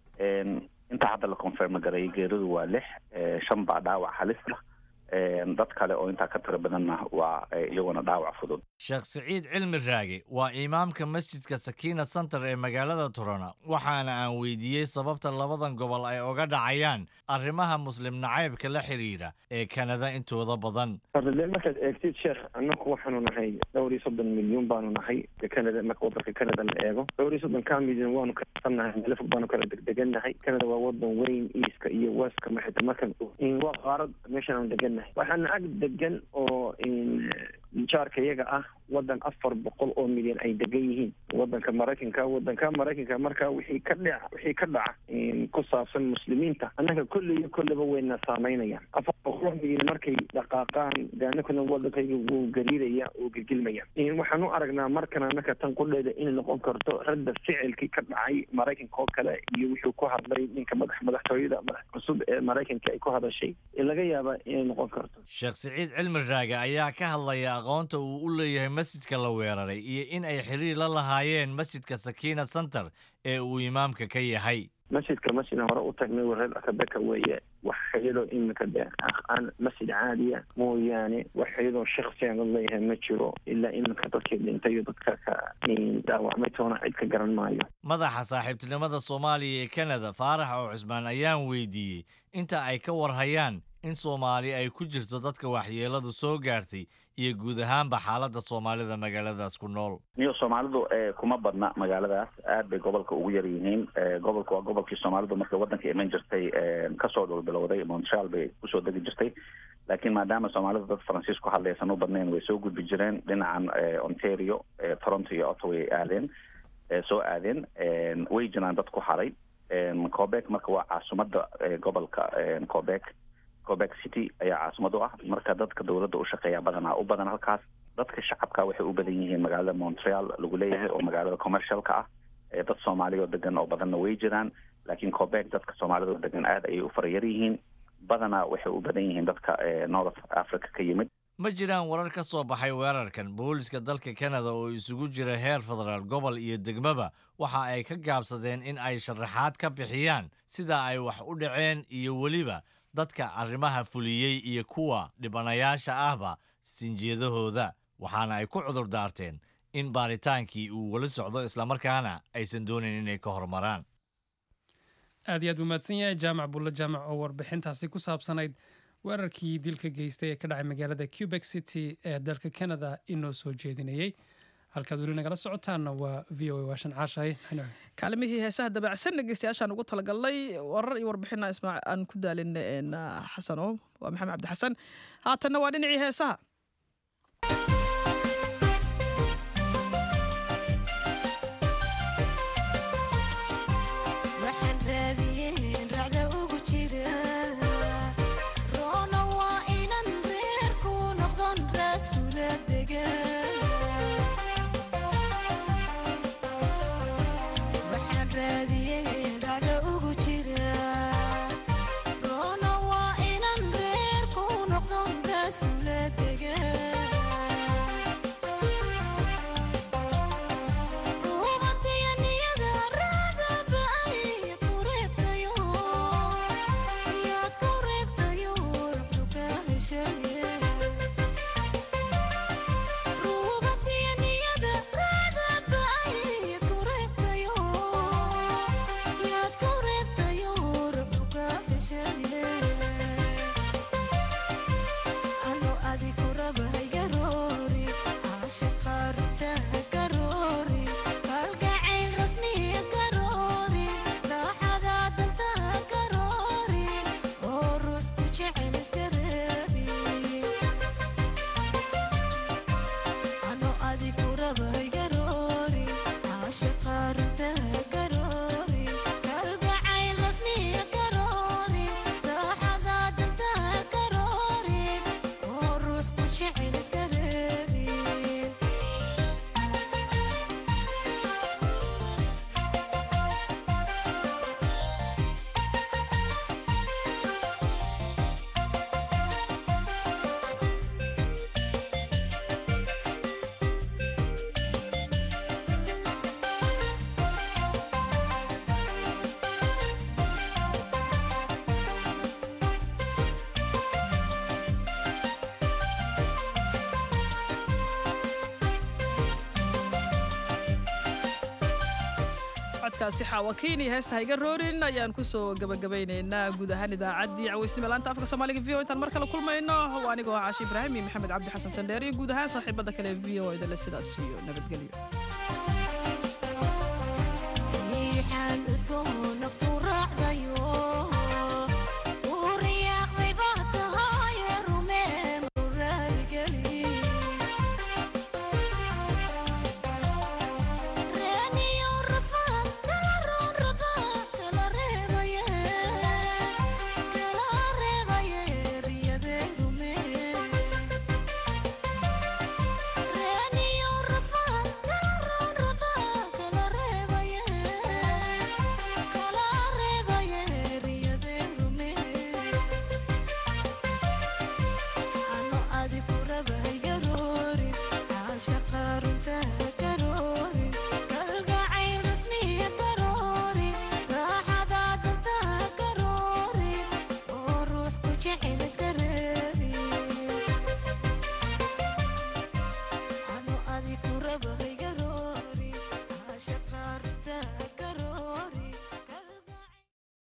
intaa hadda la confirm gareeyay geeridu waa lix shan baa dhaawac halis ah dad kale oo intaa ka tiro badanna waa iyaguna dhaawac fudud sheekh siciid cilmi raage waa imaamka masjidka sakiina center ee magaalada turana waxaana aan weydiiyey sababta labadan gobol ay oga dhacayaan arrimaha muslim nacaybka la xiriira ee kanada intooda badan de markaad eegtid sheekh annaku waxaanu nahay dhowr iyo soddon milyuun baanu nahay canada marka wadanka canada la eego dhowr iyo soddon ka milyan waanu kasannahay meelo fog baanu kala degdegannahay canada waa wadan weyn easka iyo westka maxita markan waa qaarad meeshan aanu degannahay waxaana ag degan oo jaarka iyaga ah wadan afar boqol oo milyan ay degan yihiin wadanka maraykanka wadanka maraykanka marka wixii ka dhaca wixii ka dhaca ku saabsan muslimiinta annaga kolley iyo kolleyba wayna saameynayaan afar boqol oo milyan markay dhaqaaqaan de annaguna wadankayga wuu gariiraya wuu gilgilmaya waxaan u aragnaa markan annaka tan qudheeda inay noqon karto radda ficilkii ka dhacay maraykanka oo kale iyo wuxuu ku hadlay ninka madax madaxtooyada madax cusub ee maraykanka ay ku hadashay laga yaaba inay noqon karto sheekh siciid cilmi raage ayaa ka hadlaya aqoonta uu u leeyahay masjidka la weeraray iyo in ay xiriir la lahaayeen masjidka sakiina center ee uu imaamka ka yahay masjidka masjidna hore u tagnay wareer akabeka weeye wax xidhiidoo iminka de aan masjid caadiya mooyaane wax xidhiidoo shaksiyan la leeyahay ma jiro ilaa iminka dadkii dhintay iyo dadka ka dhaawacmay toona cid ka garan maayo madaxa saaxiibtinimada soomaaliya ee kanada faarax oo cusmaan ayaan weydiiyey inta ay ka warhayaan in soomaali ay ku jirto dadka waxyeeladu soo gaartay iyo guud ahaanba xaaladda soomaalida magaaladaas ku nool niyo soomaalidu kuma badna magaaladaas aad bay gobolka ugu yar yihiin gobolka waa gobolkii soomaalidu markay waddanka iman jirtay kasoo dhulbilowday montreal bay kusoo degi jirtay laakiin maadaama soomaalidu dad faransiis ku hadlaysan u badnayn way soo gudbi jireen dhinacan ontario toronto iyo ottawa ay aadeen soo aadeen way jiraan dad ku haray cobek marka waa caasimadda gobolka cobek cobek city ayaa caasimad u ah marka dadka dowladda u shaqeeya badanaa u badan halkaas dadka shacabka waxay u badan yihiin magaalada montreal lagu leeyahay oo magaalada commercialka ah dad soomaaliya oo degan oo badanna way jiraan laakiin cobek dadka soomaalida oo degan aad ayay u farayar yihiin badanaa waxay u badan yihiin dadka north africa ka yimid ma jiraan warar ka soo baxay weerarkan booliska dalka kanada oo isugu jira heer federaal gobol iyo degmaba waxa ay ka gaabsadeen in ay sharaxaad ka bixiyaan sida ay wax u dhaceen iyo weliba dadka arrimaha fuliyey iyo kuwa dhibanayaasha ahba sinjiyadahooda waxaana ay ku cudur daarteen in baaritaankii uu weli socdo islamarkaana aysan doonayn inay ka hormaraan aad iyo aad buu mahadsan yahay jaamac bulle jaamac oo warbixintaasi ku saabsanayd weerarkii dilka geystay ee ka dhacay magaalada cubek city ee dalka canada inoo soo jeedinayey halkaad weli nagala socotaanna waa v o a waashan caashahay kaalimihii heesaha dabacsan dhegeystayaashaan ugu talagalnay warar iyo warbixina ismaac aan ku daalin xasano waa maxamed cabdi xasan haatanna waa dhinacii heesaha codkaasi xaawakiin iyo heesta hayga roorin ayaan kusoo gabagabaynaynaa guud ahaan idaacaddii caweysnimo laanta afka soomaaliga v o intaan mar kale kulmayno waa anigoo caashi ibraahim iyo maxamed cabdi xasan sandheer iyo guud ahaan saaxiibada kale v o idale sidaas iyo nabadgelyo